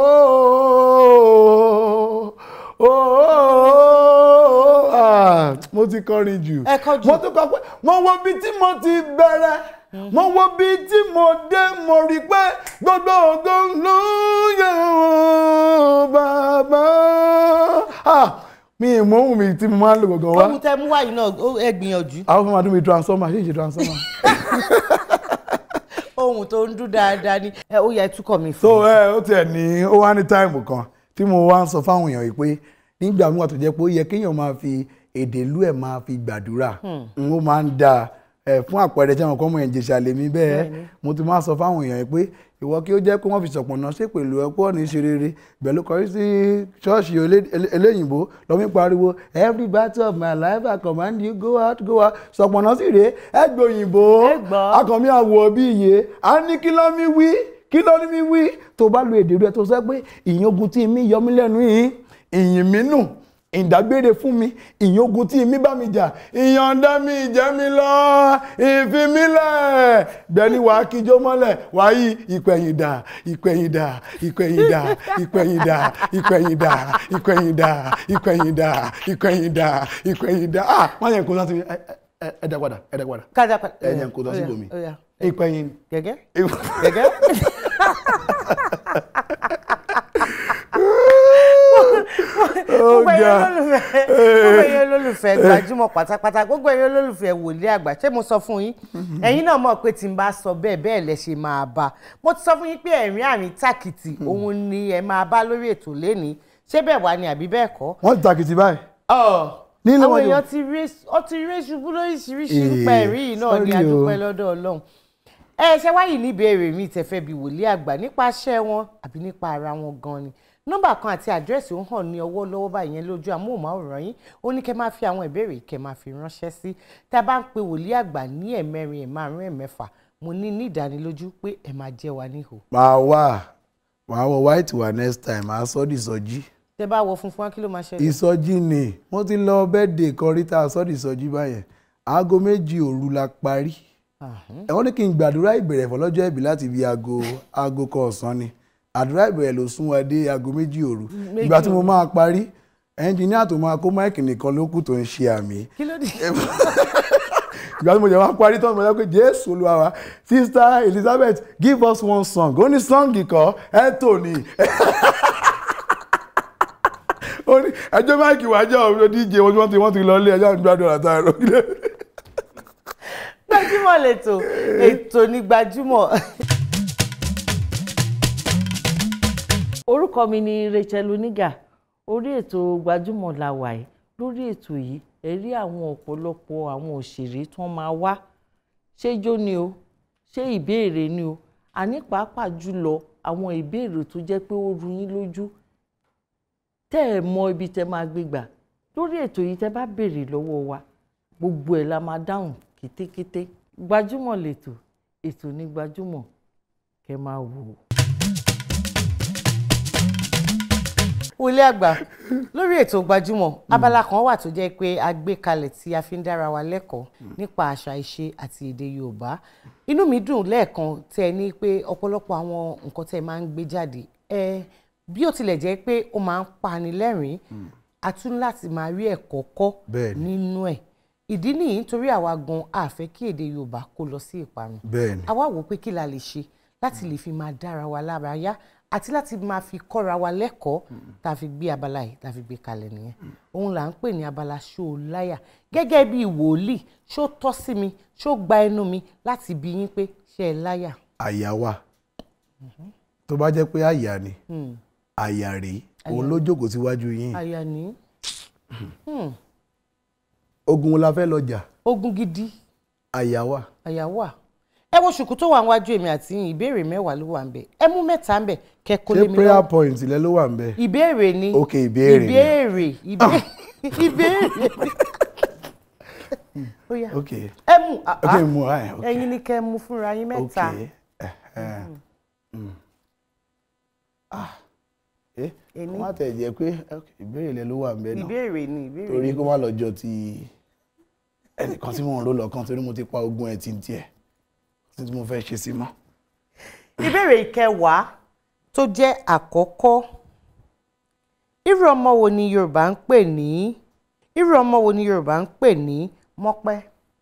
ooo ooo ah, mo ti kọrin jù Ẹ kọ jù. mo tún kọ pé mo wo bí tí mo ti bẹ̀rẹ̀ mo wo bí tí mo dé mo rí pé gbogbo ògo ló yẹ ọ́ bàbá Ah, mi ì mọ ohun mi tí mo máa ń lò gangan wá ohun tẹ mú wáyé náà ó- ẹ gbìyànjú àwọn fún mi àdúgbò transformer ṣé ìṣe transformer. ohun tó ń dún dáadáa ni ẹ ó yẹ túkọ̀ mi fún so ẹ ó tiẹ̀ ní ó wá ní táìmù kan tí mo wá ń sọ fáwọn èèyàn yìí pé nígbà míwà tó jẹ́ pé ó yẹ kéèyàn máa fi èdè ìlú ẹ̀ máa fi gbàdúrà Hmm. n ó máa ń da ẹ fún àpẹẹrẹ tí àwọn kan mọ ìjẹsà lèmi bẹ́ẹ̀ Bẹ́ẹ̀ni. mo ti máa sọ fáwọn èèyàn yìí pé ìwọ kí ó jẹ́ pé wọ́n fi ṣọ̀pọ̀nà ṣe pẹ̀lú ẹ̀kọ́ ní ṣe rere bẹ̀lú kọrí sí ṣọ́ọ̀ṣì elé- elé- eléyìnbó lọ́mí pariwo every battle of my life I command you go out go out ṣọ̀pọ̀nà sì rèé ẹgbẹ́ òyìnbó akànmí àwọ̀ bí iye a ní kí ló mi wí kí ló ní mi wí tó bá lo èdè rẹ tó sọ pé ìyìn ogun tí mi yọ mí lẹ́nu yìí ìyìn mi nù ìdágbére fún mi ìyìn ogun tí mi bá mi jà ìyọ̀ǹda mi ìjẹ́ mi lọ ìfimílẹ̀ bẹ́ẹ̀ni wàá kíjó mọ́lẹ̀ wàá yí ìpẹ̀yìndà ìpẹ̀yìndà ìpẹ̀yìndà ìpẹ̀yìndà ìpẹ̀yìndà ìpẹ̀yìndà ìpẹ̀yìndà ìpẹ̀yìndà ìpẹ̀yìndà ah wọ́n yẹn kó sá sí mi ẹ ẹ ẹ dá padà ẹ dá padà kájà padà. ẹ yẹn kó sá sí bomi Ó yá. ìpẹ̀yìn gẹ́gẹ́ gẹ́gẹ́. gbogbo ẹ̀yin olólùfẹ́ gbogbo ẹ̀yin olólùfẹ́ gbajúmọ̀ pátápátá gbogbo ẹ̀yin olólùfẹ́ wòlíì àgbà ṣé mo sọ fún yín ẹ̀yin náà mọ̀ pé tí n bá sọ bẹ́ẹ̀ bẹ́ẹ̀ lẹ ṣe máa bá mo ti sọ fún yín pé ẹ̀rín àrín tàkìtì òun ni ẹ máa bá lórí ètò lénìí ṣé bẹ́ẹ̀ wá ni àbí bẹ́ẹ̀ kọ́ wọ́n ti takìtì báyìí. nínú Nílé àwọn wọn yóò- èèyàn ti rí ó ti rí ṣubú lóríṣiríṣi Eh, nípa ẹ̀rí yìí náà ni sorry o. adúpẹ́ lọ́dọ̀ ọlọ́run ẹ ṣe wáyìí ní ìbéèrè mi tẹ̀fẹ́ bíi wòlíì àgbà nípa iṣẹ́ wọn àbí nípa ara wọn gan ni nọ́mbà kan àti àdírẹ́sì ó hàn ní ọwọ́ lọ́wọ́ báyìí yẹn lójú amóhùnmáwòrán yín ó ní kẹ́ máa fi àwọn ìbéèrè kẹ́ máa fi ránṣẹ́ sí tá a bá ń pe wòlíì àgbà ní ẹ̀mẹrin ẹ̀márùn ẹ̀mẹ́fà mo ní ní ìdánilójú pé ẹ máa jẹ́ wa níhò máa wà máa wọ white wà next time máa sọ́ di ìsọjí tẹ bá wọ funfun wá kí ló máa ṣẹlẹ̀ ìsọjí ni mo ti lọ bẹ́ẹ̀dẹ̀ kan rí tá a sọ́ di ìsọjí báyẹn aago méjì òru la parí ẹ wọ́n ní kí n gbàdúrà ìbẹ̀rẹ̀ fọlọ́jọ́ ẹ̀bí láti bí aago aago kan ọ̀sán ni àdúrà ìbẹ̀rẹ̀ ló sún wa dé aago méjì òru Méjì ìgbà tí mo òru. máa parí ẹnjìníà tó máa kó máìkì nìkan ló kù tó ń ṣe àmì kí ló dé ìgbà tí mo jẹ wá parí tán mo jẹ pé jésù olúwa wa sister elizabeth give us one song ó ní sọ́ǹgì kan ẹ tò ní ó ní ẹjọ́ máìkì wájà ọ̀rọ̀ díje wọn tí wọ́n ti wọ́n ti lọ ilé ẹjọ́ àdúrà àtàrà gbajúmọ̀ lẹ́tọ̀ ètò ní gbajúmọ̀. orúkọ mi ni Rachel Oníga orí ètò gbajúmọ̀ la wà yìí lórí ètò yìí ẹ rí àwọn ọ̀pọ̀lọpọ̀ àwọn òṣèré tí wọ́n máa wá ṣé ijó ni o ṣé ìbéèrè ni o àní pàápàá jùlọ àwọn ìbéèrè tó jẹ́ pé ó ru yín lójú tẹ́ ẹ̀ mọ ibi tẹ́ máa gbé gbà lórí ètò yìí tẹ́ bá béèrè lọ́wọ́ wa gbogbo ẹ̀ la máa dáhùn kétékété gbajúmọ̀ lètò ètò ní gbajúmọ̀ kẹ́ máa wò ó. wọlé àgbà lórí ètò gbajúmọ̀ abala kan wà tó jẹ́ pé a gbé kalẹ̀ tí a fi ń dára wa lẹ́kọ̀ọ́ nípa àṣà ìṣe àti èdè yorùbá inú mi dùn lẹ́ẹ̀kan tẹ́ ẹ ní pé ọ̀pọ̀lọpọ̀ àwọn nǹkan tẹ́ ẹ máa ń gbé jáde ẹ bí ó tilẹ̀ jẹ́ pé ó máa ń pani lẹ́rìn-ín a tún láti máa rí ẹ̀kọ́ kọ́ Bẹ́ẹ̀ni. nínú ẹ̀ ìdí nìyí nítorí àwa gan a fẹ́ kí èdè yorùbá kó lọ sí ìparun Bẹ́ẹ̀ni. a wá wò ó pé kí la lè ṣe láti lè fi máa dára wa lára yá àti láti máa fi kọ́ra wa lẹ́kọ̀ọ́ tá a fi gbé abala yìí tá a fi gbé kalẹ̀ nìyẹn òun là ń pè ní abala ṣó o láyà gẹ́gẹ́ bí wòlíì ṣó tọ́ sí mi ṣó gba ẹnu mi láti bi yín pé ṣé ẹ láyà. àyà wà tó bá jẹ́ pé àyà ni Hmm. àyà rèé Àyà òun ló jókòó síwájú yín àyà ní. Hmm. ogun wo la fẹ́ lọ jà ogun gidi àyà wà àyà wà ẹ wo ṣùkú tó wà níwájú èmi àti yín ìbéèrè mẹ́wàá ló wà ń bẹ̀ ẹ mú mẹ́ta ń bẹ̀ kẹ́ kó lé ṣé mi prayer lọ́wọ́ point lẹ ló wà ń bẹ ìbéèrè ni ok ìbéèrè ni ìbéèrè ìbéèrè ìbéèrè ó yá ok ẹ mú ah, ok ah. mú ẹ ok ẹ̀yin ni kẹ́ ẹ mú fúnra yín mẹ́ta ok ẹ mm. ah ẹ Èmi. kó má tẹ̀ jẹ́ pé ok, ìbéèrè lẹ ló wà ń bẹ náà ìbéèrè ni ìbéèrè torí ni. kó má lọ jọ ti ẹnìkan tí mò ń rò lọ́kàn torí mo ti pa ogun ẹ̀ tí ń tiẹ̀ tí mo fẹ́ ṣe sí mọ́. ìbéèrè ìkẹwàá tó jẹ́ àkọ́kọ́ irú ọmọ wo ni Yorùbá ń pè ní irú ọmọ wo ni Yorùbá ń pè ní mọ́pẹ́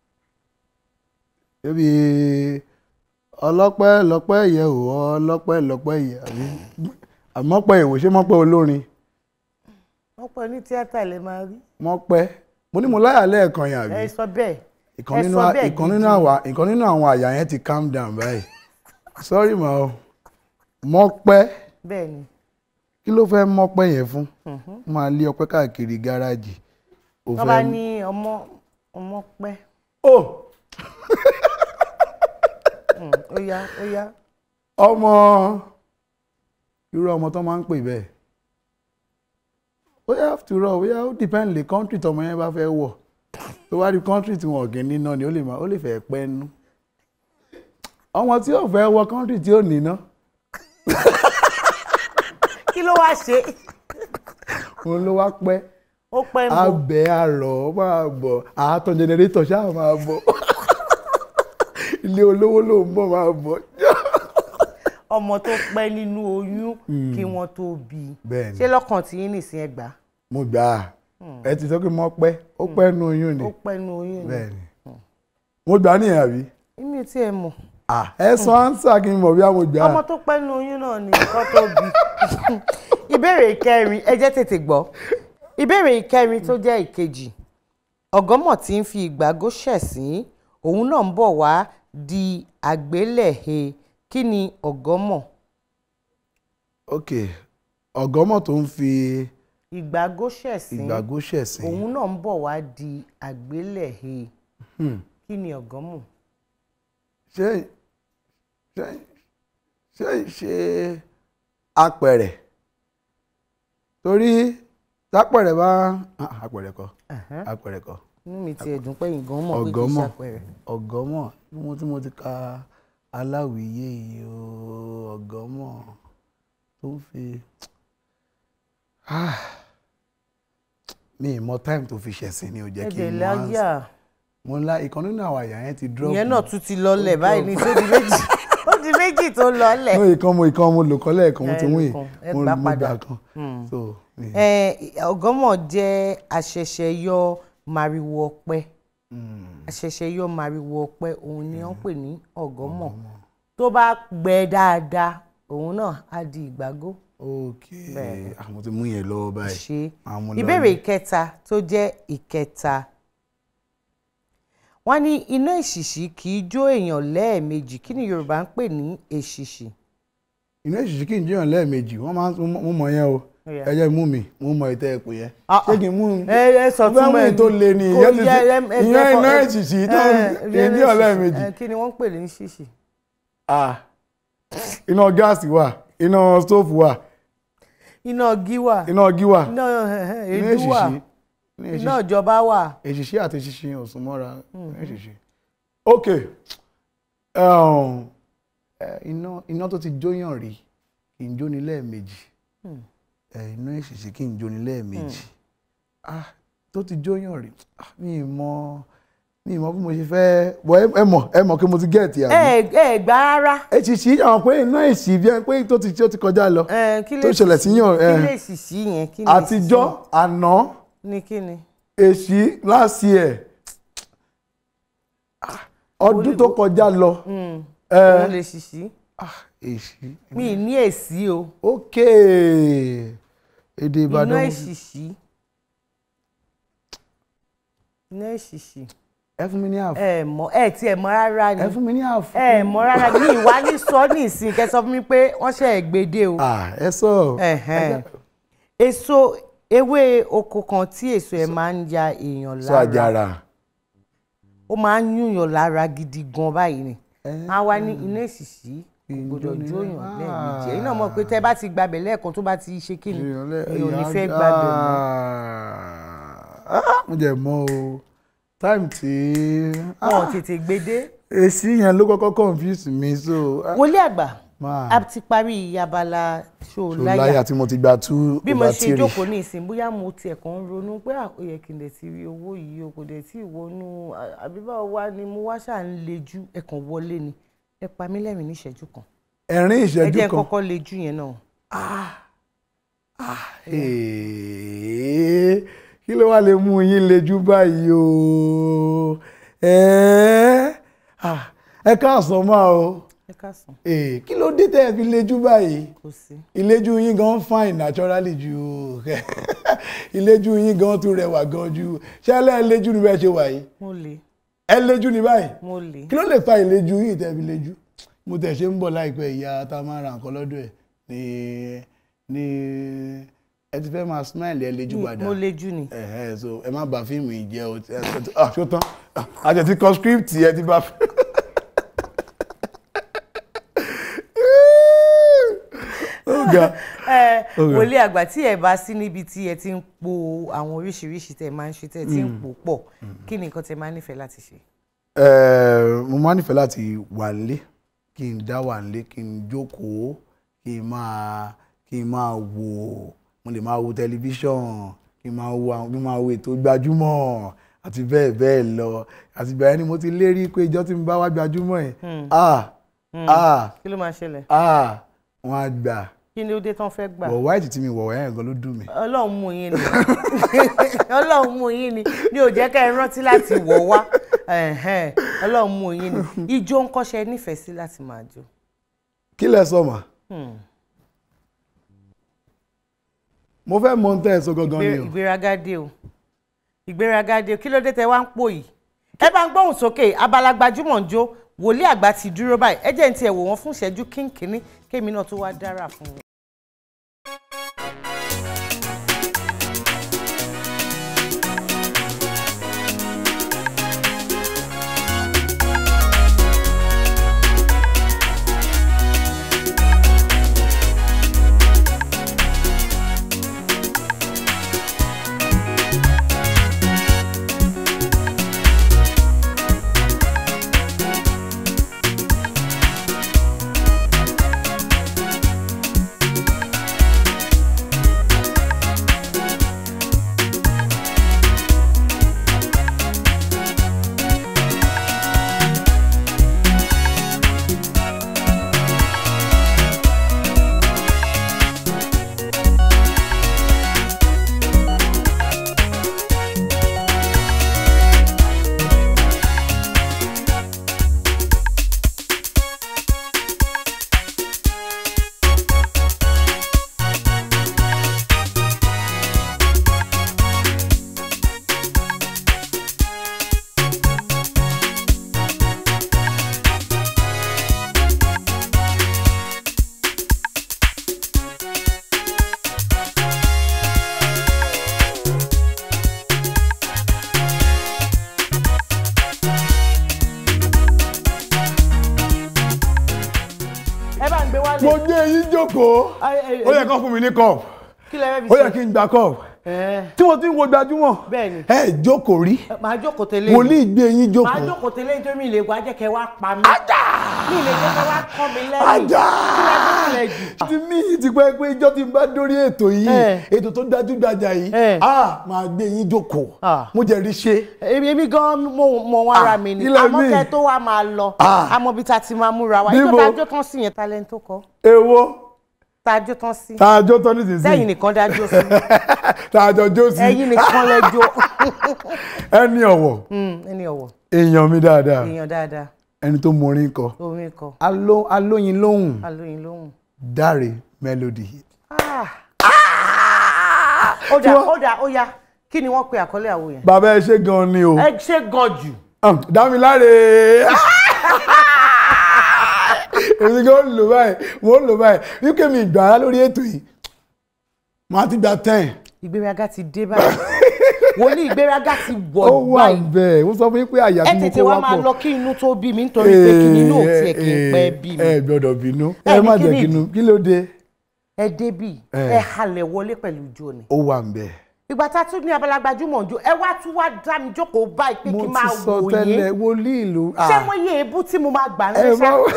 Ebi ọlọ́pẹ́ lọ́pẹ́ yẹ ò ọlọ́pẹ́ lọ́pẹ́ yẹ àbí àmọ́pẹ́ ìwò ṣé mọ́pẹ́ olórin mọ́pẹ́ ní tíátà lè máa rí mọ́pẹ́ mo ní mo láyà lẹ́ẹ̀kan yẹn àbí ẹ sọ bẹ́ẹ̀ ìkan ẹ nínú sọ a- bẹ́ẹ̀ ìkan gidi. nínú àwa ìkan nínú àwọn àyà yẹn ti calm down báyìí sorry ma o mọ́pẹ́ bẹ́ẹ̀ ni kí ló fẹ́ mọ́pẹ́ yẹn fún Mhm. máa lé ọpẹ́ káàkiri gáràjì ó wọ́n bá fẹ́ ní ọmọ ọmọ pẹ́ ó ó yá ó yá. ọmọ irú ọmọ tó máa ń pè bẹ́ẹ̀ ó yá after all ó yá ó depend lè country tọmọ yẹn bá fẹ́ wọ̀ tó bá rí country tí wọn ò kí ń níná ni ó lè máa ó lè fẹ́ pẹ́ nú ọmọ tí ò fẹ́ wọ country tí ò níná kí ló wá ṣe òun ló wá pẹ́ ó pẹ́ mọ́ abẹ́ àrọ̀ máa bọ̀ àátọ̀ generator ṣáà máa bọ̀ ilé olówó ló ń bọ̀ máa bọ̀ ọmọ tó pẹ́ nínú oyún Mm. kí wọ́n tó bí i Bẹ́ẹ̀ni. ṣé lọ́kàn tí yín nìsín ẹ gbà mo gbà á ẹ ti sọ pé mo pẹ́ ó pẹ́ nu oyún ni ó pẹ́ nínú oyún ni bẹ́ẹ̀ni mo gbà á nìyẹn àbí èmi ò tiẹ̀ mọ̀ Ah, ẹ sọ ánsà kí n mọ̀ bí a mo gbà á ọmọ tó pẹ́ nínú oyún náà ni nǹkan tó bí ìbéèrè ìkẹrin ẹ jẹ́ tètè gbọ́ ìbéèrè ìkẹrin tó jẹ́ ìkejì ọ̀gọ́mọ̀ tí ń fi ìgbàgó ṣẹ̀sín òun náà ń bọ̀ wá di àgbélẹ̀he kí ni ọ̀gọ́mọ̀ ok ọ̀gọ́mọ̀ tó ń fi ìgbàgó ṣẹ̀sín ìgbàgbọ́ ṣẹ̀sìn òun náà ń bọ̀ wá di àgbélẹ̀he Hmm. kí ni ọ̀gọ́mọ̀ ṣé ṣé ṣé ṣe apẹ̀rẹ̀ torí tápẹ̀rẹ̀ bá ah, apẹ̀rẹ̀ kọ́ apẹ̀rẹ̀ kọ́ inú mi ti ẹ̀dùn pé ìgàn mọ̀ pé kì í ọ̀gọ́mọ̀ ṣàpẹẹrẹ ọ̀gọ́mọ̀ bí mo tí mo ti ka aláwìyé yìí o ọ̀gọ́mọ̀ tó ń fi Ah, mi ì mọ time tó fi ṣẹ̀sìn ni ò jẹ́ kí ẹ̀jẹ̀ n mọ láyà answer. mo ńlá ìkan nínú àwọn àyà yẹn ti drop ìyẹn náà tún ti lọlẹ̀ báyìí ní tó di méjì ó di méjì tó lọlẹ̀. no ìkan mo ìkan mo lò kọ́ lẹ́ẹ̀kan mo ti mú yìí ẹ mo gbà mo padà. gbà kan Hmm. so mi- Ẹ, ọ̀gọ́mọ̀ jẹ́ àṣẹ̀ṣẹ̀yọ màrìwò ọ̀pẹ àṣẹ̀ṣẹ̀yọ màrìwò ọ̀pẹ òun ni wọ́n pè ní ọ̀gọ́mọ̀ tó bá gbẹ dáadáa òun náà á di ìgbàgó. ok Bẹ́ẹ̀ni. ah, mo ti mú yẹn lọ́wọ́ báyìí ṣe Màá mú lọ ìbéèrè ní- ìkẹta tó jẹ́ ìkẹta wọ́n ní iná èṣìṣì kì í jó èèyàn lẹ́ẹ̀mejì kí ni Yorùbá ń pè ní èṣìṣì. iná ìṣìṣì kì í jẹyàn lẹ́ẹ̀mejì wọ́n máa ń mo mọ̀ yẹn o Ó yá. ẹ jẹ́ mú mi mo mọ ìtẹ́ ẹ̀pọ̀ yẹn Ah, ṣé kí n mú un ẹ ẹ sọ mo fẹ́ túmọ̀ mú ẹ̀ èyí tó le ni kò ìyẹn ti yẹ fi ẹ- ẹ- ìyẹn ẹ- iná ẹ- ìṣìṣì tó ẹ- kì í jẹyàn lẹ́ẹ̀mejì ẹ, kí ni wọ́n ń pè ní ṣìṣì. ah iná gáàsì wà iná stóòfù wà iná ọgí wà iná ọgí wà iná ẹhẹ́, iná èédú wà èṣìṣì iná iná èṣìṣì ìjọba wà. èṣìṣì àti ṣíṣe ò sún mọ́ra Mhm. iná èṣìṣì ok um, eh, iná iná tó ti jóyàn rí kì í jóni lẹ́ẹ̀mejì Hmm. eh, iná èṣìṣì kì í jóni lẹ́ẹ̀mejì ah tó ti jóyàn rí ah, mi ì mọ mi ì mọ bí mo ṣe fẹ́ bọ́ ẹ- ẹ mọ̀ ẹ mọ̀ kí mo ti gẹ̀ẹ́tì àbí ẹ ẹ gbà rárá. èṣìṣì àwọn pé iná èṣì bí ẹni pé tó ti tó ti kọjá lọ kí tó lè ṣẹlẹ̀ sí yàn kí eh, lè ṣìṣì yẹn kí lè àtijọ́ àná ní kí ni. èṣì last year Ah, ọdún tó kọjá lọ Mm. eh, òun lè ṣìṣì. èṣì mi ì ní èsì o. ok èdè Ìbàdàn iná èṣìṣì. iná èṣìṣì. ẹ fún mi ní àfọ ẹ mọ̀ ẹ tiẹ̀ mọ̀ rárá ni. ẹ fún mi ní àfọ ẹ mọ̀ rárá ni mi ìwà ní sọ ní ìsìn kẹ́ sọ fún mi pé wọ́n ṣe é gbèdé o. Ah, ẹ sọ Ẹ̀hẹ́n. èso ewé oko kan tí èso ẹ̀ máa ń ya èèyàn sọ lára àjàrà ó máa ń yúnyàn lára gidi gan báyìí ni a wá ní iná èsìsì kò gbọdọ̀ jóyàn lẹ́ẹ̀mejì ẹ̀yin náà mọ̀ pé tẹ́ bá ti gbabẹ̀ lẹ́ẹ̀kan tó bá ti ṣe kí ni èèyàn ò ní fẹ́ gbabẹ̀ mọ́. Ah, mo jẹ mọ o time tí wọn ò tètè gbédé. èsì yẹn ló kọ́kọ́ confuse mi so ah, wọlé àgbà máa. a ti parí abala ṣó so láyà tí mo ti gba two bí mo over ṣe three jókòó ní ìsìn bóyá mo tiẹ̀ kàn ń ronú pé à, ó yẹ kí n lè ti rí owó yìí o kò dẹ̀ tí ì wọnú à- àbí báwo wá ni mo wá ṣáà ń lejú ẹ kàn wọlé ni ẹ pa mí lẹ́rìn ní ìṣẹ́jú kan ẹ̀rín ẹ ìṣẹ́jú jẹ́ n kan kọ́kọ́ lejú yẹn náà. Èé, kí ló wá lè mú yín lejú báyìí o ẹ ah, ẹ káàsán máa o ẹ káàsán. Èé, kí ló dé tẹ́ ẹ fi lejú báyìí kò sí. ìlejú yín gan fine naturally ju ìlejú yín gan tún rẹwà gan ju ṣé ẹ lẹ́ẹ̀ lejú ni bẹ́ẹ̀ ṣe wà yìí mo lè ẹ lejú ni báyìí mo lè. kí ló lè fa ìlejú yìí tẹ́ fi lejú mo tẹ̀ ṣe ń bọ̀ láìpẹ́ ìyá tá a máa ra nǹkan lọ́dọ̀ ẹ̀ ní ní ẹ ti fẹ́ máa smile ẹ lejú Mi- padà mo lejú ni. ẹ̀hẹ́ so ẹ má bà fíìmù yìí jẹ́ o ẹ ẹ ah ṣó tán Ah, a jẹ ti kọ script ẹ ti bá ga. ẹ Ó ga. wòlíì àgbà tí ẹ bá sí níbi tí ẹ ti ń po àwọn oríṣiríṣi tẹ máa ń ṣe tẹ ti ń Mm. pò pọ̀ kí ni nǹkan tẹ máa ń nífẹ̀ẹ́ láti ṣe. Eh, mo máa nífẹ̀ẹ́ láti wà nílé kí n dá wà nílé kí n jókòó kí n máa kí n máa wò mo lè máa wo tẹlifíṣọ̀n kí n máa wo àwọn kí n máa wo ètò gbajúmọ̀ àti bẹ́ẹ̀ bẹ́ẹ̀ lọ àti bẹ́ẹ̀ ni mo ti lérí pé ìjọ́ tí mo bá wá gbajúmọ̀ ẹ̀ Hmm. ah Hmm. ah kí ló máa ṣẹlẹ̀. ah wọ́n á gbà kí ni ó dé tán fẹ́ gbà. wọ̀ wáìtì tí mi wọ̀ ẹ̀ gan ló dùn mí. ọlọ́run mú yín ni ọlọ́run mú yín ni ni ò jẹ́ ká ẹ rántí láti wọ̀ wá Ẹ̀hẹ́n, ọlọ́run mú yín ni ijó ń kọ́ṣẹ́ nífẹ̀ẹ́ sí láti máa jó. kí lẹ sọ mà Hmm. mo fẹ́ mọ ohun tẹ́ ẹ sọ gangan ni Ìgbé- o. ìgbéraga dé o ìgbéraga dé o kí ló dé tẹ wá ń pò yìí ẹ bá ń gbóhùn sókè abala gbajúmọ̀ ń jó wòlíì àgbà ti dúró báyìí ẹ jẹ́ ní tiẹ̀ wò wọ́n fún ìṣẹ́jú kínkínní kémi náà tó wá dára fún wọn. ẹ bá ń gbé wálé. mo gbé yín jókòó Ay, ay, ó yẹ ay. kán fún mi ní cup kí lẹ fẹ́ fi ó ṣe. yẹ kí n gba cup Ẹ. tí mo ti ń wo gbajúmọ̀ Bẹ́ẹ̀ni. ẹ jókòó rí màá jókòó tẹ́lẹ̀ wòlíì gbé yín màá jókòó jókòó tẹ́lẹ̀ nítorí mi lè wá jẹ́ kẹ́ wá pa mí. mi lè jẹ́ kẹ́ wá kọ́ mi lẹ́yìn. Ajá! kí lẹ gbé sílẹ̀ jù. ti mí ti pẹ́ pé ijọ́ tí n bá dórí ètò yìí Ẹ. ètò tó dájú-dájà yìí ah máa gbé yín jókòó mo jẹ́ rí ṣe. èmi èmi gan mo mọ wọn ara mi ni ilẹ̀ àmọ́ mi. kẹ́ tó wá máa lọ Ah. àmọ́ bí ta ti máa múra wa Níbo? ìjọba àjọ tán sí yẹn talent tó kọ èwo tá a jó tán sí tá a jó tán nísinsìnyí sẹ́yìn nìkan dájú sí tá a jọ jó sí ẹ̀yin nìkan lẹ jó ẹni ọ̀wọ̀ Mm, ẹni ọ̀wọ̀ èèyàn mi dáadáa èèyàn dáadáa ẹni tó mọ orin kọ orin kọ Aló- alóyin lóhùn alóyin lóhùn. dáre melody Ah. ó dà ó dà ó yá kí ni wọ́n pe àkọlé àwo yẹn. bàbá ẹ ṣe gan ni o ẹ ṣe gan jù. Ah, dámiláre èmi gan ń lò báyìí mo ń lò báyìí wípé mi ìgbà ara lórí ètò yìí màá ti gba ten ìgbéraga ti dé báyìí wòlíì ìgbéraga ti wọ̀ ó wà báyìí bẹ́ẹ̀ ó sọ fún yín pé àyà ẹ tí mo tètè kó wá wá máa pọ̀ lọ kí inú tó bí mi nítorí pé kí ni inú ò tiẹ̀ kí n pẹ́ bí mi. ẹ gbọ́dọ̀ bínú Ẹ ẹ ní má kí jẹ́ ni kínú kí ló dé ẹ débì Eh. ẹ halẹ̀ wọlé pẹ̀lú ijó ni. ó wà ń bẹ́ẹ̀. ìgbà tá a tún ní abala gbajúmọ̀ ijó ẹ wá tún wá dá mi jókòó báyìí pé kí mo n máa ti sọ wò tẹ́lẹ̀ yín wòlíì ìlú ṣé mo yẹ ebú tí mo máa gbà ń ẹ lẹ́sà má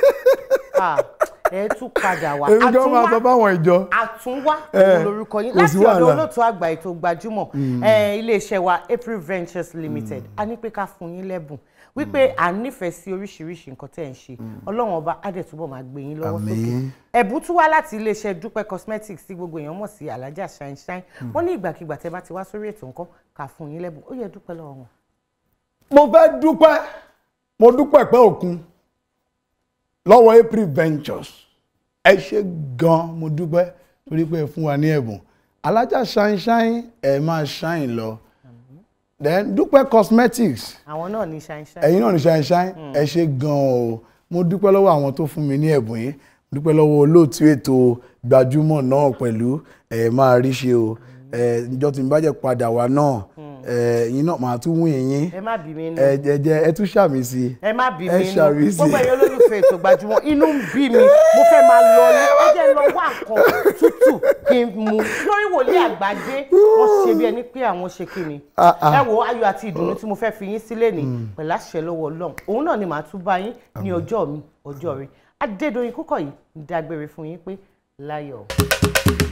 ẹ tún padà wá èmi gan máa sọ fáwọn ìjọ àtúnwá Eh, òun lorúkọ yín kò láti sí ọ̀dọ̀ wàhálà. olóòtú àgbà ètò gbajúmọ̀ Mm. eh, iléeṣẹ́ wa April Ventures Limited a ní pé ká fún yín lẹ́bùn wípé à ń nífẹ̀ẹ́ sí oríṣiríṣi nǹkan tẹ́ ẹ̀ ń ṣe ọlọ́run ọba á dẹ̀ túbọ̀ máa gbé yín lọ́wọ́ sókè Àmín. ẹ̀bùn tún wá láti iléeṣẹ́ dúpẹ́ cosmetics tí gbogbo èèyàn mọ̀ sí alájà shine shine wọ́n ní ìgbàkigbà tẹ́ bá ti wá sórí ètò nǹkan ká fún yín lẹ́bùn ó yẹ dúpẹ́ lọ́wọ́ wọn. mo fẹ́ dúpẹ́ mo dúpẹ́ pẹ́ òkun lọ́wọ́ April Ventures ẹ ṣe gan mo dúpẹ́ torí pé ẹ fún wa ní ẹ̀bùn alájà shine shine ẹ máa shine lọ then dúpẹ́ cosmetics àwọn náà ní shine shine. ẹ̀yin náà ní shine shine ẹ ṣe gan o mo dúpẹ́ lọ́wọ́ àwọn tó fún mi ní ẹ̀bùn yìí mo dúpẹ́ lọ́wọ́ olóòtú ètò gbajúmọ̀ náà pẹ̀lú ẹ máa rí ṣe o ẹ ìjọ tí n bá jẹ́ padà wá náà ẹ̀yin náà màá tún wún yín ẹ má bí mi nù. ẹ ẹ jẹ́ ẹ tún ṣàmì sí i ẹ má bí ẹ mi nù ṣàmì sí gbogbo i. ẹ̀yin olólùfẹ́ ètò gbajúmọ̀ inú ń bí mi mo fẹ́ máa lọ ní ẹ jẹ́ lọ wá nǹkan tútù kí n mu lórí wòlíì àgbàdé wọ́n ṣe bí ẹni pé àwọn ṣe kí ni Ah, ah. ẹ wo ayọ̀ àti ìdùnnú tí mo fẹ́ fi yín sílẹ̀ ní pẹ̀lú àṣẹ lọ́wọ́ ọlọ́run òun náà ni màá tún bá yín ní ọjọ́ mi ọjọ́ rẹ adédọ̀yìn kúkọ̀ yìí ń dágbére fún yín pé láyọ̀.